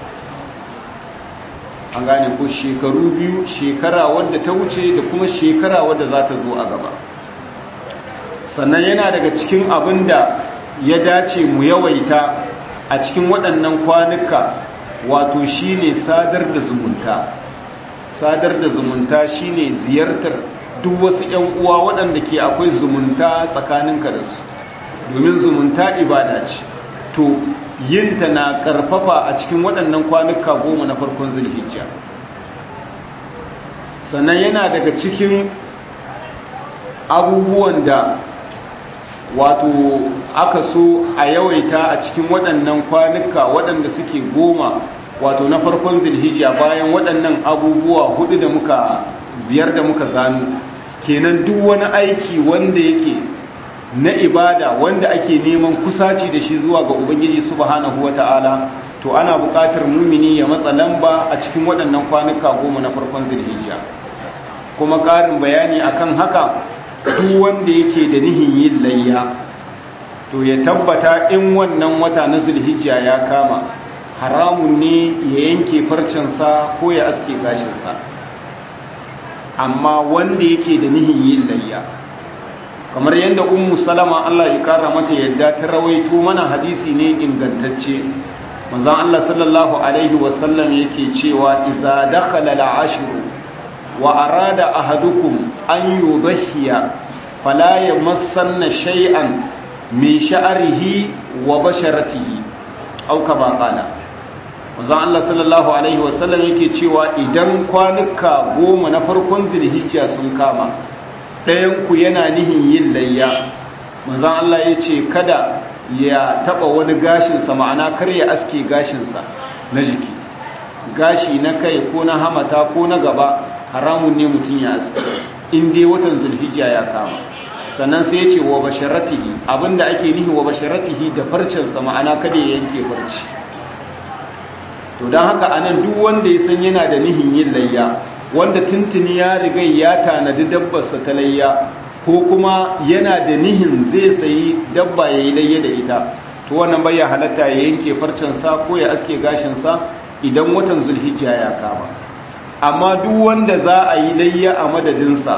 an gane ko shekaru biyu shekara wadda ta wuce da kuma shekara wadda za ta zo a gaba sannan yana daga cikin abin da ya dace mu yawaita a cikin waɗannan kwanuka wato shine sadar da zumunta sadar da zumunta shine ziyartar duk wasu 'yan uwa waɗanda ke akwai zumunta tsakaninka da su domin zumunta ibada ce to yinta na karfafa a cikin waɗannan kwanuka goma na farkon zulhijja sannan yana daga cikin abubuwan da wato aka so a yawaita a cikin waɗannan kwanuka waɗanda suke goma wato na farkon zulhijja bayan waɗannan abubuwa hudu da muka biyar da muka zanu kenan duk wani aiki wanda yake na ibada wanda ake neman kusaci da shi zuwa ga ubangiji subhanahu wata'ala to ana buƙatar mumini ya matsa lamba a cikin waɗannan kwanuka goma na farkon zulhijja kuma ƙarin bayani akan haka duk wanda yake da nihin yin layya to ya tabbata in wannan wata na zulhijja ya kama haramun ne ya yanke farcensa ko ya aske gashinsa amma wanda yake da nihin yin layya kamar yadda ummu salama Allah ya kara mata yadda ta rawaito mana hadisi ne ingantacce manzon Allah sallallahu alaihi wasallam yake cewa idza dakhala al-ashru wa arada ahadukum an yudhiya fala yamassanna shay'an min sha'rihi wa basharatihi aw kama qala manzon Allah sallallahu alaihi wasallam yake cewa idan kwanuka goma na farkon zulhijja sun kama ɗayan ku yana nihin yin layya manzon Allah yace kada ya taba wani gashinsa ma'ana kar ya aske gashinsa na jiki gashi na kai ko na hamata ko na gaba haramun ne mutum ya aske in dai watan zulhijja ya kama sannan sai ya ce wa basharatihi abinda ake nihi wa basharatihi da farcensa ma'ana kada ya yanke farci to don haka anan duk wanda ya san yana da nihin yin layya wanda tuntuni ya riga ya tanadi dabbarsa ta layya ko kuma yana da nihin zai sayi dabba ya yi layya da ita to wannan bai ya halatta ya yanke farcensa ko ya aske gashinsa idan watan zulhijja ya kama amma duk wanda za a yi layya a madadinsa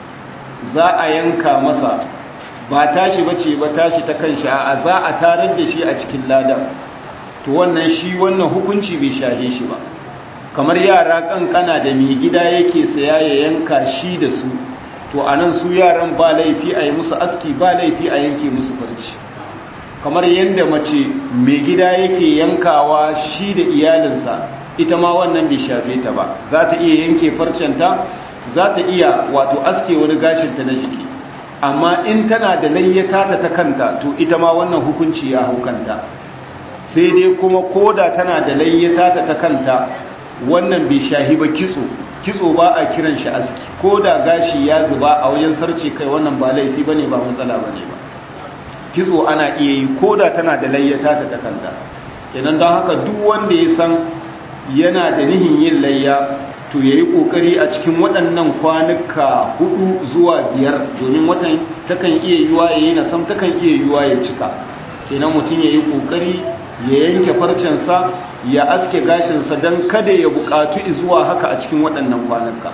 za a yanka masa ba tashi bace ba tashi ta kan a za a tarar da shi a cikin ladan to wannan shi wannan hukunci bai shahe shi ba kamar yara kankana da mai gida yake saya ya yanka shi da su to anan su yaran ba laifi a yi musu aski ba laifi a yanke musu farci kamar yadda mace mai gida yake yankawa shi da iyalinsa ita ma wannan bai shafe ta ba za ta iya yanke farcenta za ta iya wato aske wani gashinta na jiki amma in tana da layyata ta kanta to ita ma wannan hukunci ya hau kanta sai dai kuma koda tana da layyata ta kanta wannan bai shahi ba kitso kitso ba a kiran shi aski koda gashi ya zuba a wajen sarce kai wannan ba laifi bane ba matsala bane ba kitso ana iya yi koda tana da layyata ta kanta kenan don haka duk wanda ya san yana da nihin yin layya to ya yi ƙoƙari a cikin waɗannan kwanuka hudu zuwa biyar domin watan takan iya yiwa ya yi nasam takan iya yiwa ya cika kenan mutum ya yi ƙoƙari ya yanke farcensa ya aske gashinsa don kada ya buƙatu zuwa haka a cikin waɗannan kwanuka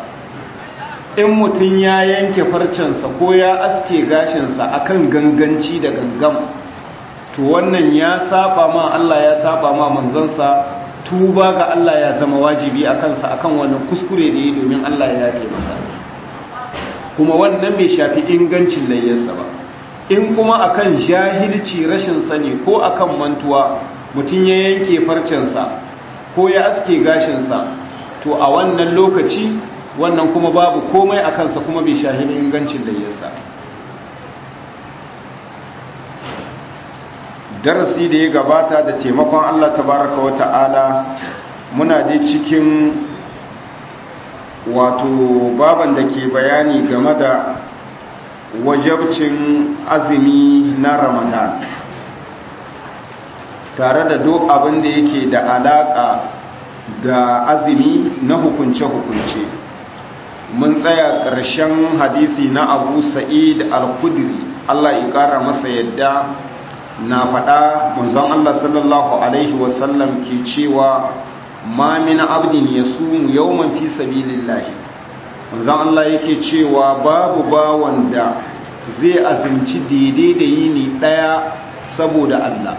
in mutum ya yanke farcensa ko ya aske gashinsa akan ganganci da gangam to wannan ya saba ma Allah ya saba ma manzansa tuba ga Allah ya zama wajibi a kansa akan wannan kuskure da yi domin Allah ya yafe masa kuma wannan bai shafi ingancin layyarsa ba in kuma akan jahilci rashin sani ko akan mantuwa mutum ya yanke farcensa ko ya aske gashinsa to a wannan lokaci wannan kuma babu komai a kansa kuma bai shafi ingancin layyarsa darasi da ya gabata da taimakon Allah tabaraka wa ta'ala muna dai cikin wato baban da ke bayani game da wajabcin azumi na ramadan tare da duk abin da yake da alaka da azumi na hukunce-hukunce mun tsaya ƙarshen hadisi na abu sa'id al-kudri Allah ya ƙara masa yadda na faɗa manzon Allah sallallahu Alaihi wasallam ke cewa ma min abdin ya sumu yawman fi sabilillahi manzon Allah yake cewa babu bawan da zai azumci daidai da yini ɗaya saboda Allah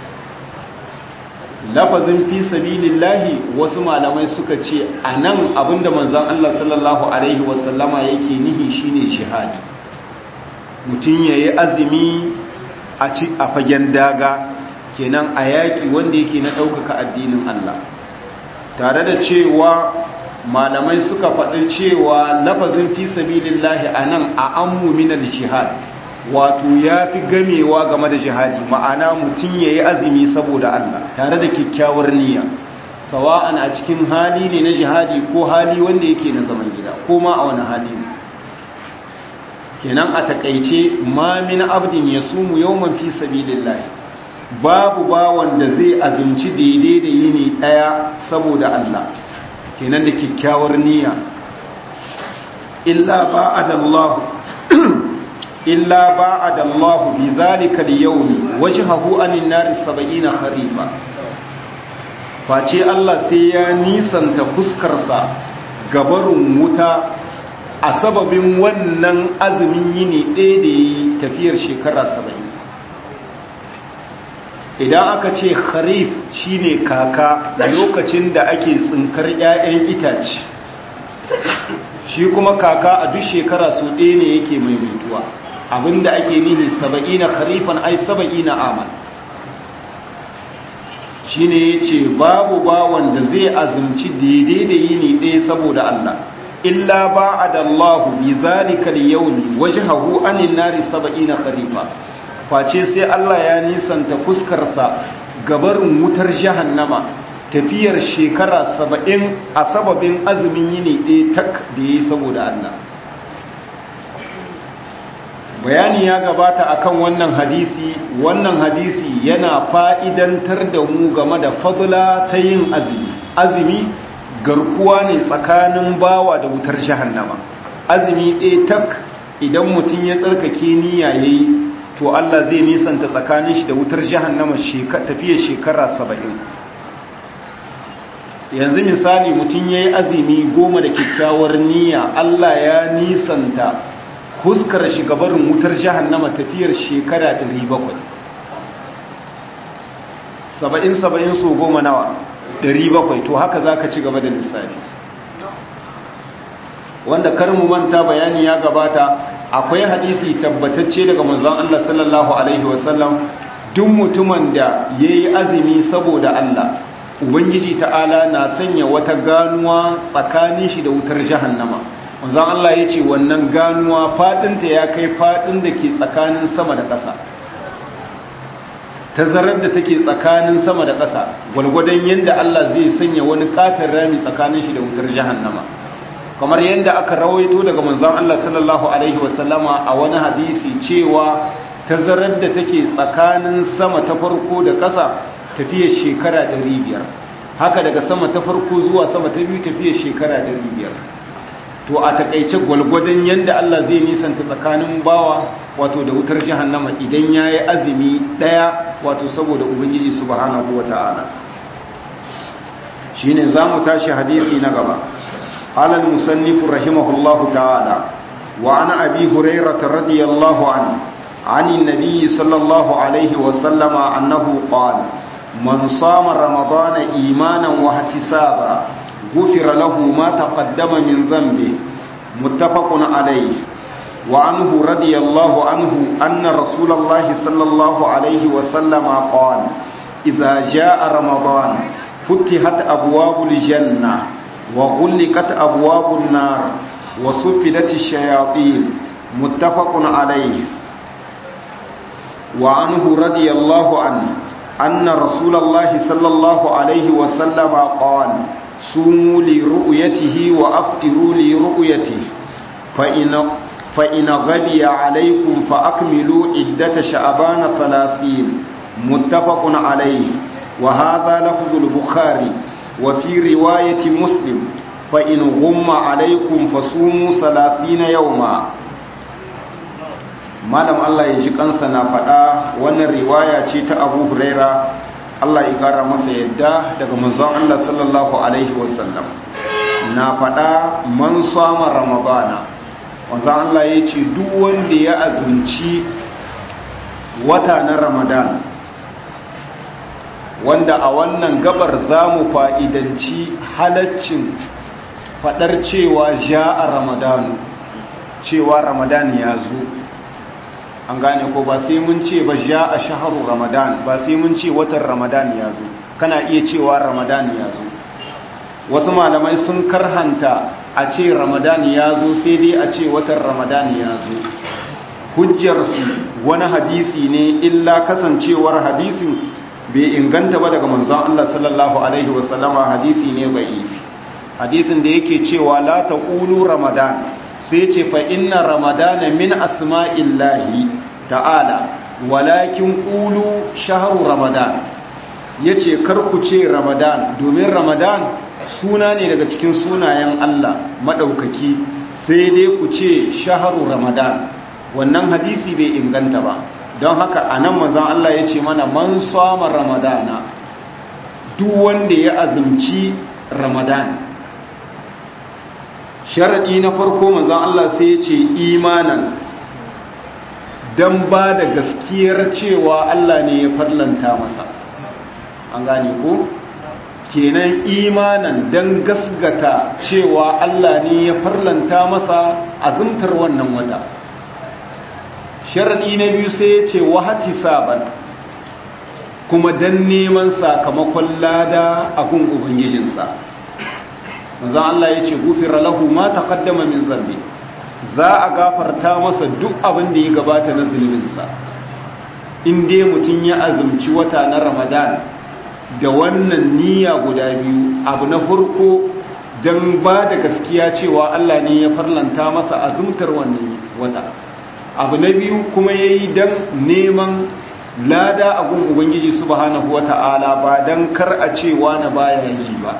lafazin fi sabilillahi wasu malamai suka ce a nan abinda manzon Allah sallallahu Alaihi wasallama yake nihi shine shihadi mutum ya yi azumi a ci a fagen daga kenan a yaƙi wanda yake na ɗaukaka addinin Allah tare da cewa malamai suka faɗi cewa lafazin fi sabilillahi a nan a an muminar jihad wato ya fi gamewa game da jihadi ma'ana mutum ya yi azumi saboda Allah tare da kyakkyawar niyya sawa'an a cikin hali ne na jihadi ko hali wanda yake na zaman gida ko ma a wani hali ne kenan a takaice ma min abdin ya sumu yawman fi sabilillahi babu bawan da zai azumci daidai da yini daya saboda Allah kenan da kyakkyawar niyya illa ba'adallahu illa ba'ada Allah bi zalika al-yawmi wajhahu anin nar 70 kharifa face Allah sai ya nisanta fuskarsa gabarun wuta a sababin wannan azumin yini ɗaya da yi tafiyar shekara 70 idan aka ce kharif shine kaka lokacin da ake tsinkar 'ya'yan itace shi kuma kaka a duk shekara su ɗaya ne yake maimaituwa abinda ake nihi saba'ina kharifan ai saba'ina amal shi ne ya ce babu bawan da zai azumci daidai da yini ɗaya saboda Allah illa ba a da Allah bi zalika yauni waje hagu anin nari saba'ina kharifa face sai Allah ya nisanta fuskarsa gabarin wutar jahannama tafiyar shekara saba'in a sababin azumin yini ɗaya tak da ya yi saboda Allah bayani ya gabata akan wannan hadisi wannan hadisi yana fa'idantar da mu game da fadla ta yin azumi azumi garkuwa ne tsakanin bawa da wutar jahannama azumi ɗaya tak idan mutum ya tsarkake niyya yayi to Allah zai nisanta tsakanin shi da wutar jahannama tafiyar shekara saba'in yanzu misali mutum ya yi azumi goma da kyakkyawar niyya Allah ya nisanta huskar shigabarin wutar jahannama tafiyar shekara 700 saba'in saba'in so goma nawa 700 to haka za ka ci gaba da lissafi wanda karmu manta bayani ya gabata akwai hadisi tabbatacce daga manzon Allah sallallahu alaihi wasallam duk mutumin da yayi azumi saboda Allah ubangiji ta'ala na sanya wata ganuwa tsakanin shi da wutar jahannama manzon Allah yace wannan ganuwa fadinta ya kai fadin da ke tsakanin sama da ƙasa tazarar da take tsakanin sama da ƙasa gwalgwadon yanda Allah zai sanya wani katar rami tsakanin shi da wutar jahannama kamar yadda aka rawaito daga manzon Allah sallallahu alaihi wasallama a wani hadisi cewa tazarar da take tsakanin sama ta farko da ƙasa tafiyar shekara 500 haka daga sama ta farko zuwa sama ta biyu tafiyar shekara 500 to a takaice gwalgwadon yadda Allah zai nisanta tsakanin bawa wato da wutar jahannama idan yayi azumi daya wato saboda ubangiji subhanahu wataala shine zamu tashi hadisi na gaba قال المصنف رحمه الله تعالى وعن أبي هريرة رضي الله عنه عن النبي صلى الله عليه وسلم أنه قال من صام رمضان إيمانا واحتسابا غفر له ما تقدم من ذنبه متفق عليه وعنه رضي الله عنه أن رسول الله صلى الله عليه وسلم قال إذا جاء رمضان فتحت أبواب الجنة وغلقت أبواب النار وصفدت الشياطين متفق عليه وعنه رضي الله عنه أن رسول الله صلى الله عليه وسلم قال صوموا لرؤيته وأفطروا لرؤيته فإن, فإن غبي عليكم فأكملوا عدة شعبان ثلاثين متفق عليه وهذا لفظ البخاري وفي رواية مسلم فإن غم عليكم فصوموا ثلاثين يوما malam Allah ya ji kansa na faɗa wannan riwaya ce ta Abu Huraira Allah ya ƙara masa yadda daga manzon Allah sallallahu alaihi wasallam na faɗa man sama ramadana manzon Allah ya ce duk wanda ya azumci wata na Ramadan wanda a wannan gabar za mu fa'idanci halaccin faɗar cewa ja a ramadanu cewa ramadan ya zo an gane ko ba sai mun ce ba ja a shaharu ramadan ba sai mun ce watan ramadan ya zo kana iya cewa ramadan ya zo wasu malamai sun karhanta a ce ramadan ya zo sai dai a ce watan ramadan ya zo hujjarsu wani hadisi ne illa kasancewar hadisin bai inganta ba daga manzon Allah sallallahu alaihi wasallama hadisi ne da'ifi hadisin da yake cewa la taqulu ramadan sai ce fa inna ramadana min asma'illahi ta'ala walakin qulu shahru ramadan yace kar ku ce ramadan domin ramadan suna ne daga cikin sunayen Allah madaukaki sai dai ku ce shahru ramadan wannan hadisi bai inganta ba don haka a nan manzan Allah ya ce mana man sama ramadana duk wanda ya azumci ramadan sharaɗi na farko manzan Allah sai ya ce imanan don ba da gaskiyar cewa Allah ne ya farlanta masa an gane ko kenan imanan don gasgata cewa Allah ne ya farlanta masa azumtar wannan wata sharaɗi na biyu sai ya ce wahati saban kuma don neman sakamakon lada a gun ubangijinsa manzan Allah ya ce gufira lahu ma taqaddama min zambi za a gafarta masa duk abin da ya gabata na zunubinsa in dai mutum ya azumci wata na ramadan da wannan niyya guda biyu abu na farko don ba da gaskiya cewa Allah ne ya farlanta masa azumtar wannan wata abu na biyu kuma ya yi don neman lada a gun ubangiji subhanahu wa ta'ala ba don kar a cewa na baya yi ba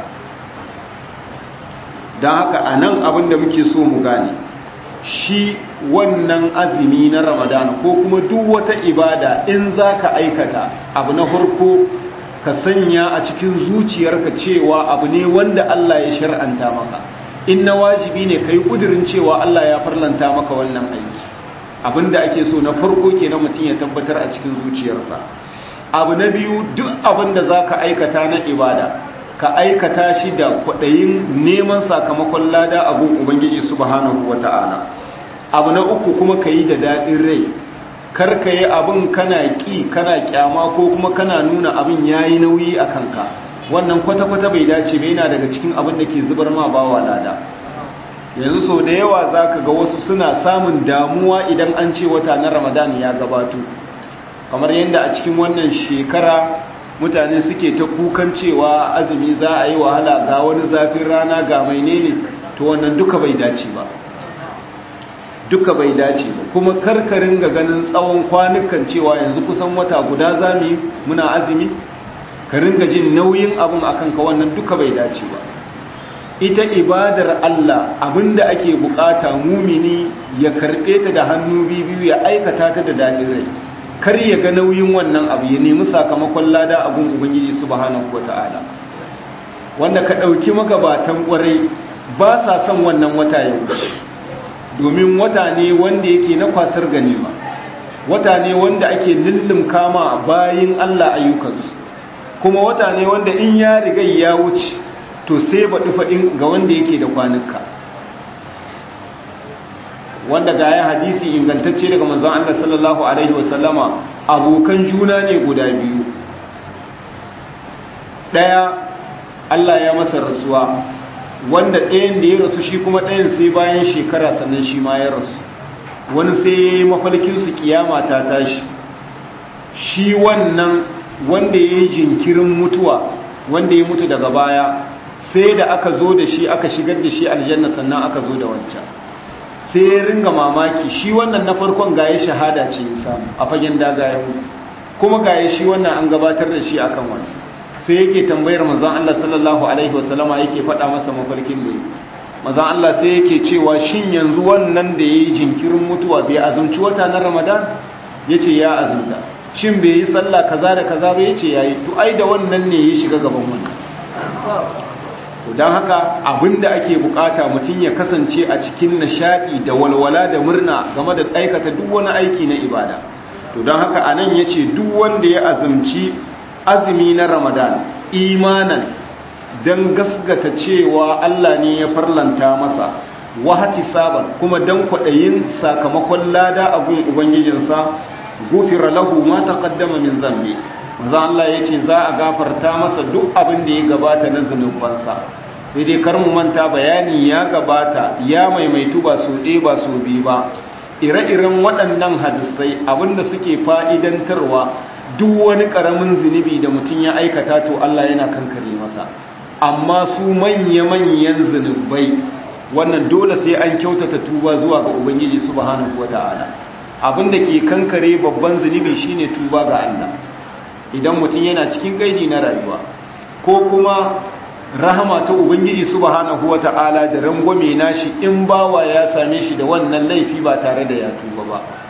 don haka a nan abin da muke so mu gane shi wannan azumi na ramadan ko kuma duk wata ibada in za ka aikata abu na farko ka sanya a cikin zuciyarka cewa abu ne wanda Allah ya shar'anta maka in na wajibi ne ka yi ƙudurin cewa Allah ya farlanta maka wannan aiki abinda ake so na farko kenan mutum ya tabbatar a cikin zuciyarsa abu na biyu duk abinda za ka aikata na ibada ka aikata shi da kwaɗayin neman sakamakon lada abun ubangiji subhanahu wa ta'ala abu na uku kuma ka yi da daɗin rai kar ka yi abin kana ƙi kana ƙyama ko kuma kana nuna abin ya yi nauyi a kanka wannan kwata-kwata bai dace bai yana daga cikin abin da ke zubar ma bawa lada yanzu sau da yawa za ka ga wasu suna samun damuwa idan an ce wata na ramadan ya gabato kamar yadda a cikin wannan shekara mutane suke ta kukan cewa azumi za a yi wahala ga wani zafin rana ga mai ne to wannan duka bai dace ba duka bai dace ba kuma karkarin ga ganin tsawon kwanukan cewa yanzu kusan wata guda zami muna azumi ka ringa jin nauyin abin akan ka wannan duka bai dace ba ita ibadar Allah abinda ake bukata mumini ya karbe ta da hannu biyu ya aikata ta da dadin rai kar ya ga nauyin wannan abu ya nemi sakamakon lada abun ubangiji subhanahu wataala wanda ka dauki magabatan kwarai ba sa son wannan wata yau domin wata ne wanda yake na kwasar ganima wata ne wanda ake lullum kama bayin Allah ayyukansu kuma wata ne wanda in ya riga ya wuce to sai ba faɗin ga wanda yake da kwanuka wanda ga ya hadisi ingantacce daga manzon Allah sallallahu alaihi wasallama abokan juna ne guda biyu ɗaya Allah ya masa rasuwa wanda ɗayan da ya rasu shi kuma ɗayan sai bayan shekara sannan shi ma ya rasu wani sai ya yi mafalkinsu kiyama ta tashi shi wannan wanda ya yi jinkirin mutuwa wanda ya mutu daga baya sai da aka zo da shi aka shigar da shi aljanna sannan aka zo da wancan sai ya ringa mamaki shi wannan na farkon gaya shahada ce ya samu a fagen daga ya mutu kuma gaya shi wannan an gabatar da shi akan wani sai yake tambayar manzon Allah sallallahu alaihi wasallama yake faɗa masa mafarkin da manzon Allah sai yake cewa shin yanzu wannan da yayi jinkirin mutuwa bai azumci wata na Ramadan yace ya azumta shin bai yi sallah kaza da kaza ba yace yayi to ai da wannan ne ya shiga gaban wannan to dan haka abinda ake bukata mutum ya kasance a cikin nishadi da walwala da murna game da aikata duk wani aiki na ibada to dan haka anan yace duk wanda ya azumci azumi na ramadan imanan don gasgata cewa Allah ne ya farlanta masa wahati saban kuma don kwaɗayin sakamakon lada a gun ubangijinsa gufira lahu ma taqaddama min zambi maza Allah ya ce za a gafarta masa duk abin da ya gabata na zunubansa sai dai kar mu manta bayani ya gabata ya maimaitu ba so ɗaya ba so biyu ba ire-iren waɗannan hadisai abinda suke fa'idantarwa duk wani ƙaramin zunubi da mutum ya aikata to Allah yana kankare masa amma su manya-manyan zunubai wannan dole sai an kyautata tuba zuwa ga ubangiji subhanahu wata'ala abinda ke kankare babban zunubi shine tuba ga Allah idan mutum yana cikin gaidi na rayuwa ko kuma rahama ta ubangiji subhanahu wata'ala da rangwame nashi in bawa ya same shi da wannan laifi ba tare da ya tuba ba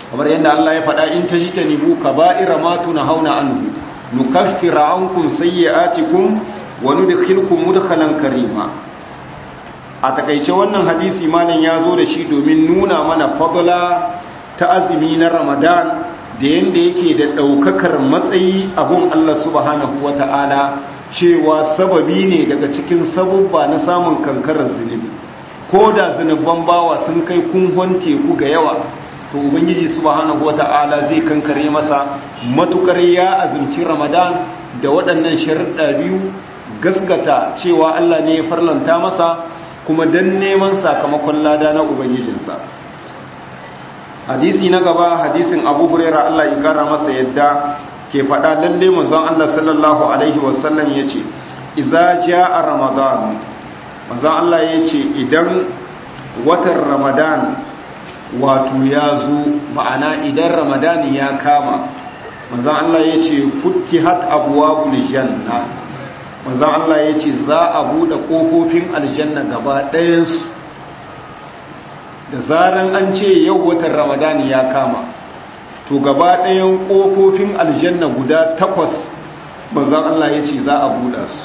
kamar yadda Allah ya faɗa in tajtanibu kaba'ira ma tunhauna anhu nukaffiru ankum sayyi'atikum wa nudkhilukum mudkhalan karima a takaice wannan hadisi malam ya zo da shi domin nuna mana fadla ta azumi na Ramadan da yanda yake da daukakar matsayi abun Allah subhanahu wata'ala cewa sababi ne daga cikin sabubba na samun kankarar zunubi ko da zunuban bawa sun kai kunhon teku ga yawa to ubangiji subhanahu wata'ala zai kankare masa matukar ya azumci ramadan da waɗannan sharuɗa biyu gaskata cewa Allah ne ya farlanta masa kuma dan neman sakamakon lada na ubangijinsa hadisi na gaba hadisin abu huraira Allah ya kara masa yadda ke faɗa lalle manzon Allah sallallahu alaihi wasallam yace idza jaa ramadan manzon Allah yace idan watan ramadan wato ya zo ma'ana idan ramadan ya kama manzon Allah yace futtihat abwabul janna manzon Allah yace za a bude kofofin aljanna gaba ɗayansu da zaran an ce yau watan ramadan ya kama to gaba ɗayan ƙofofin aljanna guda takwas manzan Allah ya ce za a buɗa su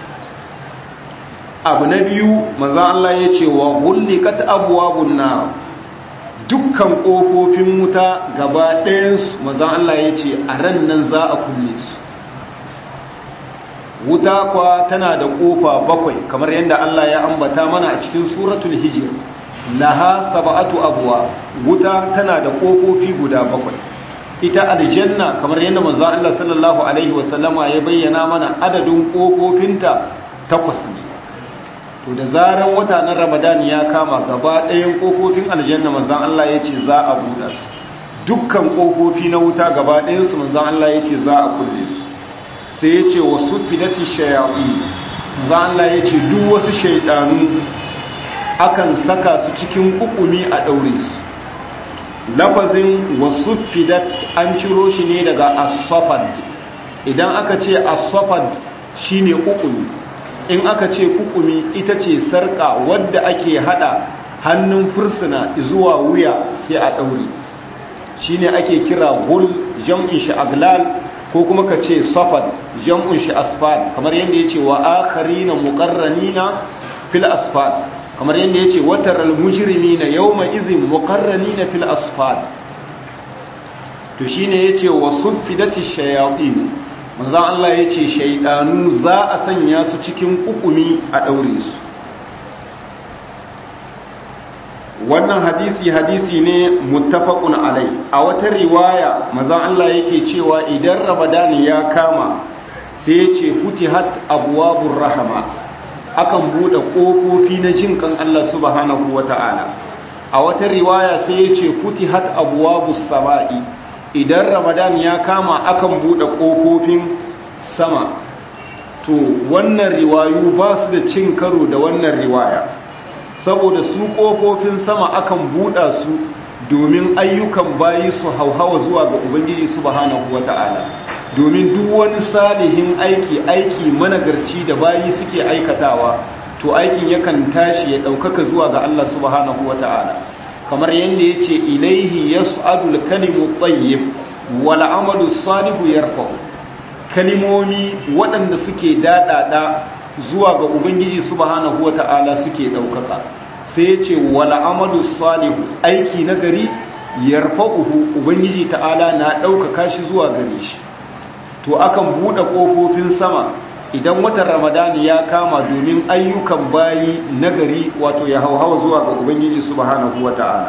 abu na biyu manzan Allah ya ce wa hullikat abuwabun na dukkan ƙofofin wuta gaba ɗayansu manzan Allah ya ce a ran nan za a kulle su wuta kwa tana da ƙofa bakwai kamar yadda Allah ya ambata mana a cikin suratul hijir laha saba'atu abuwa wuta tana da ƙofofi guda bakwai ita aljanna kamar yadda manzo Allah sallallahu alaihi wasallama ya bayyana mana adadin kofofinta takwas ne to da zaran wata na Ramadan ya kama gaba ɗayan kofofin aljanna manzo Allah ya ce za a buɗe su dukkan kofofi na wuta gaba ɗayan su manzo Allah ya ce za a kulle su sai ya ce wasu fidati shayatin manzo Allah ya ce duk wasu shaydanu akan saka su cikin kukumi a daure su lafazin wasu fidat an ciro shi ne daga asofad idan aka ce asofad shine kukumi in aka ce kukumi ita ce sarka wadda ake hada hannun fursuna zuwa wuya sai a daure shine ake kira gul jam'in shi aglal ko kuma ka ce safad jam'in shi asfal kamar yadda ya ce wa akharina muqarranina fil asfal kamar yadda ya ce watar almujirimi na yau mai izin mukarrani na fil asfal to shi ne ya ce wasu fidati shayatin manzan Allah ya ce shaidanu za a sanya su cikin kukumi a ɗaure su wannan hadisi hadisi ne muttafaqun alai a wata riwaya manzan Allah yake cewa idan ramadan ya kama sai ya ce futihat abwabur rahama akan bude kofofi na jin kan Allah subhanahu wata'ala a wata riwaya sai ya ce futihat abwabus sama'i idan ramadan ya kama akan bude kofofin sama to wannan riwayu ba su da cin karo da wannan riwaya saboda su kofofin sama akan buɗa su domin ayyukan bayi su hauhawa zuwa ga ubangiji subhanahu wata'ala domin duk wani salihin aiki aiki managarci da bayi suke aikatawa to aikin yakan tashi ya ɗaukaka zuwa ga Allah subhanahu wata'ala kamar yadda ya ce ilaihi yas'adul kalimu tayyib wal amalu salihu yarfa'u kalimomi waɗanda suke daɗaɗa zuwa ga ubangiji subhanahu wata'ala suke ɗaukaka sai ce wala amadu salihu aiki na gari yarfa'uhu ubangiji ta'ala na ɗaukaka shi zuwa gare shi to akan buɗe ƙofofin sama idan watan ramadani ya kama domin ayyukan bayi na gari wato ya hauhawa zuwa ga ubangiji subhanahu wata'ala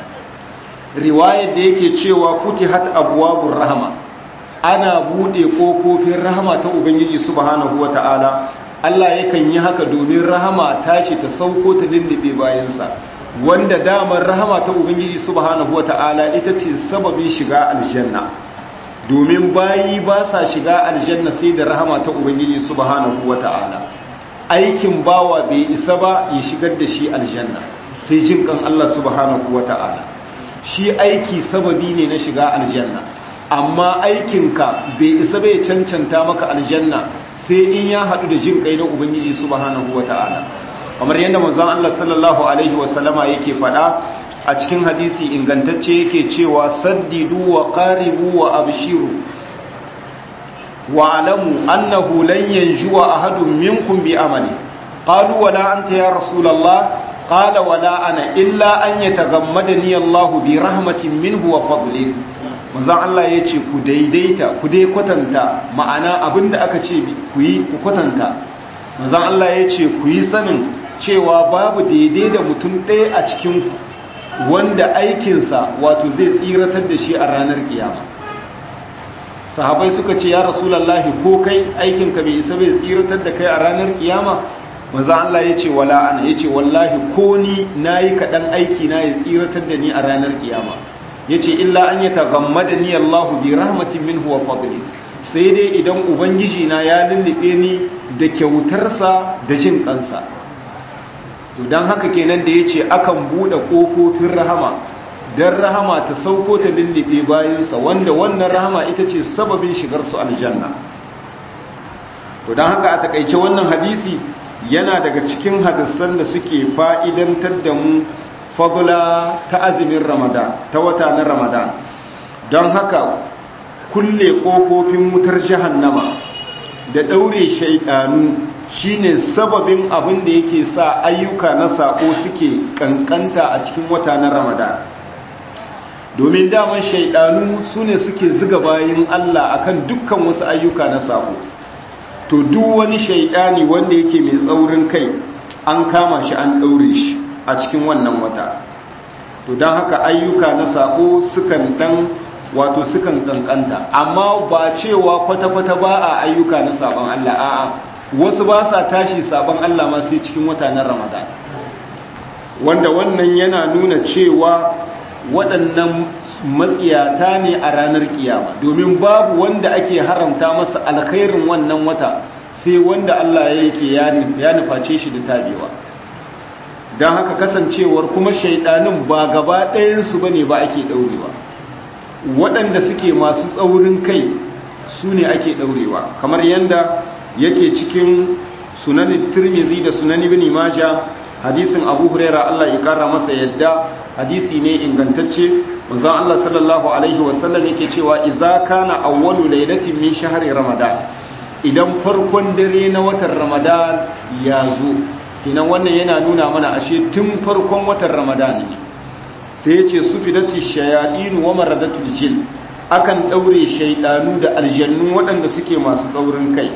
riwayar da yake cewa futihat abwabur rahma ana buɗe ƙofofin rahama ta ubangiji subhanahu wata'ala Allah yakan yi haka domin rahama tashi ta sauko ta lullube bayansa wanda damar rahama ta ubangiji subhanahu wata'ala ita ce sababin shiga aljanna domin bayi ba sa shiga aljanna sai da rahama ta ubangiji subhanahu wata'ala aikin bawa bai isa ba ya shigar da shi aljanna sai jin kan Allah subhanahu wata'ala shi aiki sababi ne na shiga aljanna amma aikinka bai isa bai cancanta maka aljanna sai in ya haɗu da jin kai na ubangiji subhanahu wata'ala kamar yadda manzon Allah sallallahu alaihi wasallama yake faɗa a a cikin hadisi ingantacce yake cewa saddidu wa qaribu wa abshiru wa alamu annahu lan yanjuwa ahadun minkum bi amali qalu wala anta ya rasulullah qala wala ana illa an yatagammadani Allahu bi rahmatin minhu wa fadlin manzon Allah yace ku daidaita ku dai kwatanta ma'ana abinda aka ce ku yi ku kwatanta manzon Allah yace ku yi sanin cewa babu daidai da mutum ɗaya a cikin ku wanda aikinsa wato zai tsiratar da shi a ranar kiyama sahabai suka ce ya rasulallahi ko kai aikinka bai isa bai tsiratar da kai a ranar kiyama maza Allah ya ce wala ana ya ce wallahi ko ni na yi kaɗan aiki na ya tsiratar da ni a ranar kiyama ya ce illa an yi tagammada ni Allahu bi rahmatin min huwa fadli sai dai idan ubangiji na ya lullube ni da kyautarsa da jin kansa to don haka kenan da ya ce akan buɗe ƙofofin rahama don rahama ta sauko ta lullube bayansa wanda wannan rahama ita ce sababin shigarsu aljanna to don haka a takaice wannan hadisi yana daga cikin hadisan da suke fa'idantar da mu fagula ta azumin ramadan ta wata na ramadan don haka kulle ƙofofin wutar jahannama da ɗaure shaidanu shine sababin abin da yake sa ayyuka na sako suke kankanta a cikin wata na ramadan domin daman shaidanu su ne suke ziga bayan allah akan dukkan wasu ayyuka na sako to duk wani shaidani wanda yake mai tsaurin kai an kama shi an ɗaure shi a cikin wannan wata to don haka ayyuka na sako sukan dan wato sukan kankanta amma ba cewa kwata-kwata ba a ayyuka na sabon allah a'a wasu ba sa tashi sabon Allah ma sai cikin wata na Ramadan wanda wannan yana nuna cewa waɗannan matsiyata ne a ranar kiyama domin babu wanda ake haramta masa alkhairin wannan wata sai wanda Allah ya yake ya nuface shi da tabewa don haka kasancewar kuma shaidanin ba gaba ɗayansu ba ne ba ake ɗaurewa waɗanda suke masu tsaurin kai su ne ake ɗaurewa kamar yadda yake cikin sunanin tirmizi da sunan ibn majah hadisin abu huraira Allah ya kara masa yadda hadisi ne ingantacce manzon Allah sallallahu alaihi wasallam yake cewa idza kana awwalu lailatin min shahri ramadan idan farkon dare na watan ramadan ya zo kinan wannan yana nuna mana ashe tun farkon watan ramadan ne sai yace sufidati shayatin wa maradatul jin akan daure shaydanu da aljannu waɗanda suke masu tsaurin kai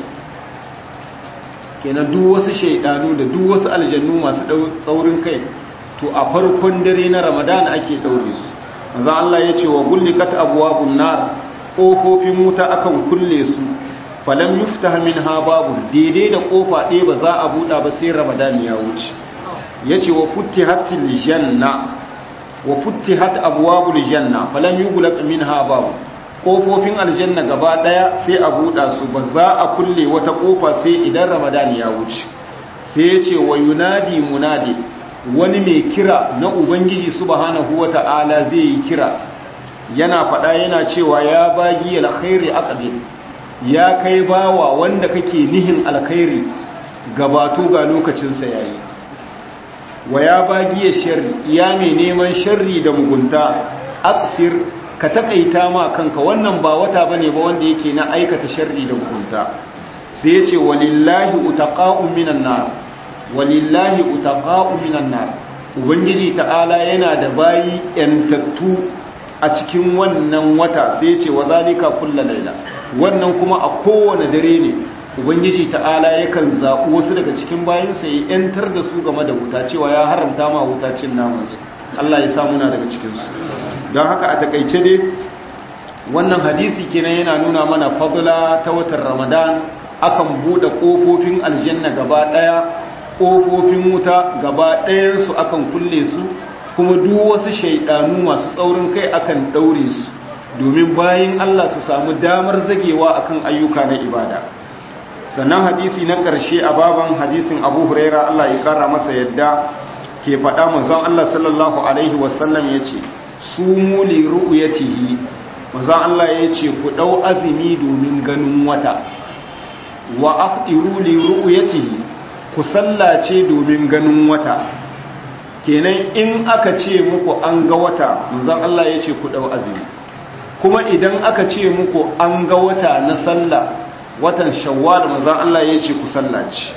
kenan duk wasu shaidanu da duk wasu aljannu masu tsaurin kai to a farkon dare na ramadan ake daure su manzo Allah ya ce wa gullikat abwabun nar kofofin wuta akan kulle su falam yuftah minha babu daidai da kofa ɗaya ba za a buɗa ba sai ramadan ya wuce yace wa futtihatil janna wa futtihat abwabul janna falam yughlaq minha babu kofofin aljanna gaba daya sai a buɗa su ba za a kulle wata kofa sai idan ramadan ya wuce sai ya ce wa yunadi munadi wani mai kira na ubangiji subhanahu wata'ala zai yi kira yana faɗa yana cewa ya bagi alkhairi aqbil ya kai bawa wanda kake nihin alkhairi gabato ga lokacin sa yayi wa ya bagi sharri ya mai neman sharri da mugunta aksir ka takaita ma kanka wannan ba wata bane ba wanda yake na aikata sharri da mugunta sai yace walillahi utaqa'u minan nar walillahi utaqa'u minan nar ubangiji ta'ala yana da bayi yantattu a cikin wannan wata sai yace wazalika kullu laila wannan kuma a kowane dare ne ubangiji ta'ala yakan zaɓi wasu daga cikin bayinsa ya yantar da su game da wuta cewa ya haramta ma wuta cin namansu Allah ya samu na daga cikinsu don haka a takaice dai wannan hadisi kenan yana nuna mana fadla ta watan ramadan akan bude kofofin aljanna gaba daya kofofin wuta gaba ɗayansu akan kulle su kuma duk wasu shaidanu masu tsaurin kai akan daure su domin bayan Allah su samu damar zagewa akan ayyuka na ibada sannan hadisi na ƙarshe a baban hadisin abu huraira Allah ya ƙara masa yadda ke faɗa manzon Allah sallallahu alaihi wasallam ya ce su muli ru'uyatihi manzon Allah ya ce ku ɗau azumi domin ganin wata wa afdiru li ru'uyatihi ku sallace domin ganin wata kenan in aka ce muku an ga wata manzon Allah ya ce ku dau azumi kuma idan aka ce muku an ga wata na sallah watan shawwal manzon Allah ya ce ku sallaci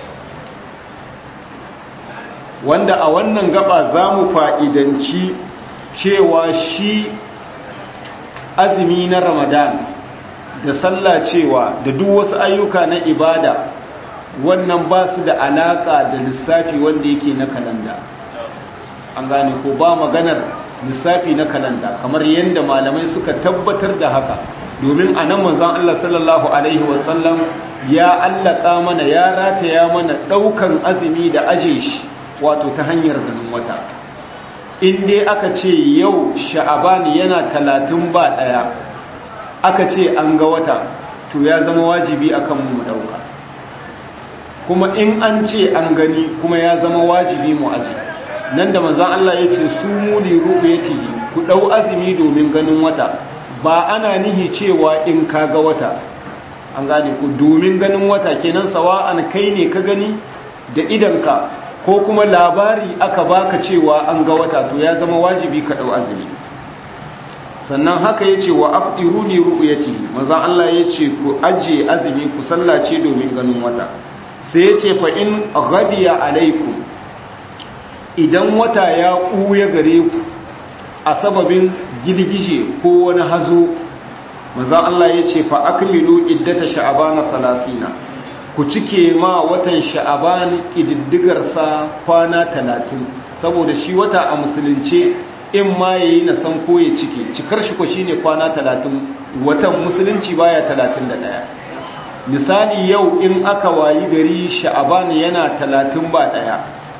wanda a wannan gaba za mu fa'idanci cewa shi azumi na ramadan da sallah cewa da duk wasu ayyuka na ibada wannan ba su da alaka da lissafi wanda yake na kalanda an gane ko ba maganar lissafi na kalanda kamar yadda malamai suka tabbatar da haka domin a nan manzan Allah sallallahu Alaihi wasallam ya allaka mana ya rataya mana ɗaukan azumi da aje shi wato ta hanyar ganin wata in dai aka ce yau sha'abani yana talatin ba ɗaya aka ce an ga wata to ya zama wajibi akan mu ɗauka kuma in an ce an gani kuma ya zama wajibi mu aji nan da manzan Allah ya ce su muli ru'yatihi ku ɗau azumi domin ganin wata ba ana nihi cewa in ka ga wata an gane ku domin ganin wata kenan sawa'an kai ne ka gani da idanka ko kuma labari aka baka cewa an ga wata to ya zama wajibi ka dau azumi sannan haka yace wa afdiru li ru'yati maza Allah yace ku aje azumi ku sallace domin ganin wata sai yace fa in ghadiya alaikum idan wata ya kuya gare ku a sababin girgije ko wani hazo maza Allah yace fa akmilu iddata sha'bana 30 ku cike ma watan sha'aban ƙididdigarsa kwana talatin saboda shi wata a musulunce in ma ya yi na san ko ya cike cikar shi ko shi ne kwana talatin watan musulunci baya talatin da ɗaya misali yau in aka wayi gari sha'aban yana talatin ba ɗaya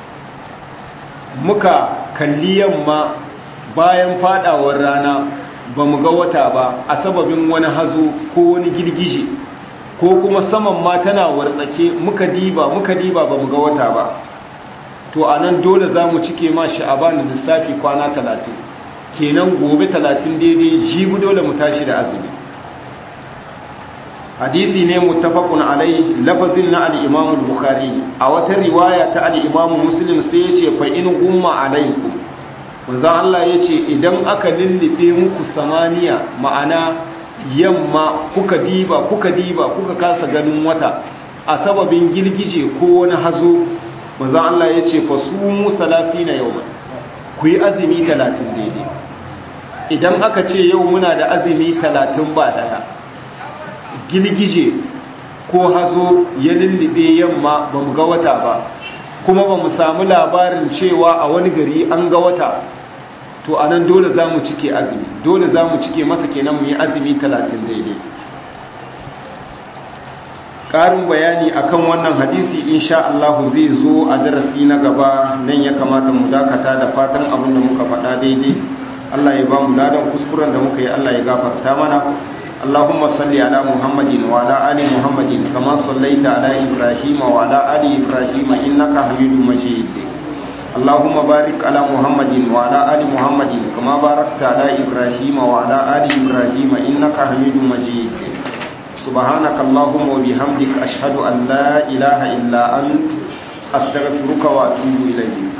muka kalli yamma bayan fadawar rana ba mu ga wata ba a sababin wani hazo ko wani girgije ko kuma saman ma tana wartsake muka diba muka diba ba mu ga wata ba to a nan dole za mu cike ma sha'aban da lissafi kwana talatin kenan gobe talatin daidai jibu dole mu tashi da azumi hadisi ne muttafaqun alai lafazin na al-imam al-bukhari a wata riwaya ta al-imam muslim sai yace fa in gumma alaikum manzon Allah yace idan aka lullube muku samaniya ma'ana yamma kuka diba kuka diba kuka kasa ganin wata a sababin girgije ko wani hazo manzon Allah yace fa sumu 30 yawman ku yi azumi 30 daidai idan aka ce yau muna da azumi 30 ba daya girgije ko hazo ya lullube yamma ba mu ga wata ba kuma ba mu samu labarin cewa a wani gari an ga wata to a nan dole za mu cike azumi dole za mu cike masa kenan mu yi azumi talatin daidai ƙarin bayani akan wannan hadisi insha Allah zai zo a darasi na gaba nan ya kamata mu dakata da fatan abin da muka faɗa daidai Allah ya ba mu ladan kuskuren da muka yi Allah ya gafarta mana اللهم صل على محمد وعلى آل محمد كما صليت على إبراهيم وعلى آل إبراهيم إنك حميد مجيد اللهم بارك على محمد وعلى آل محمد كما باركت على إبراهيم وعلى آل إبراهيم إنك حميد مجيد سبحانك اللهم وبحمدك أشهد أن لا إله إلا أنت أستغفرك وأتوب إليك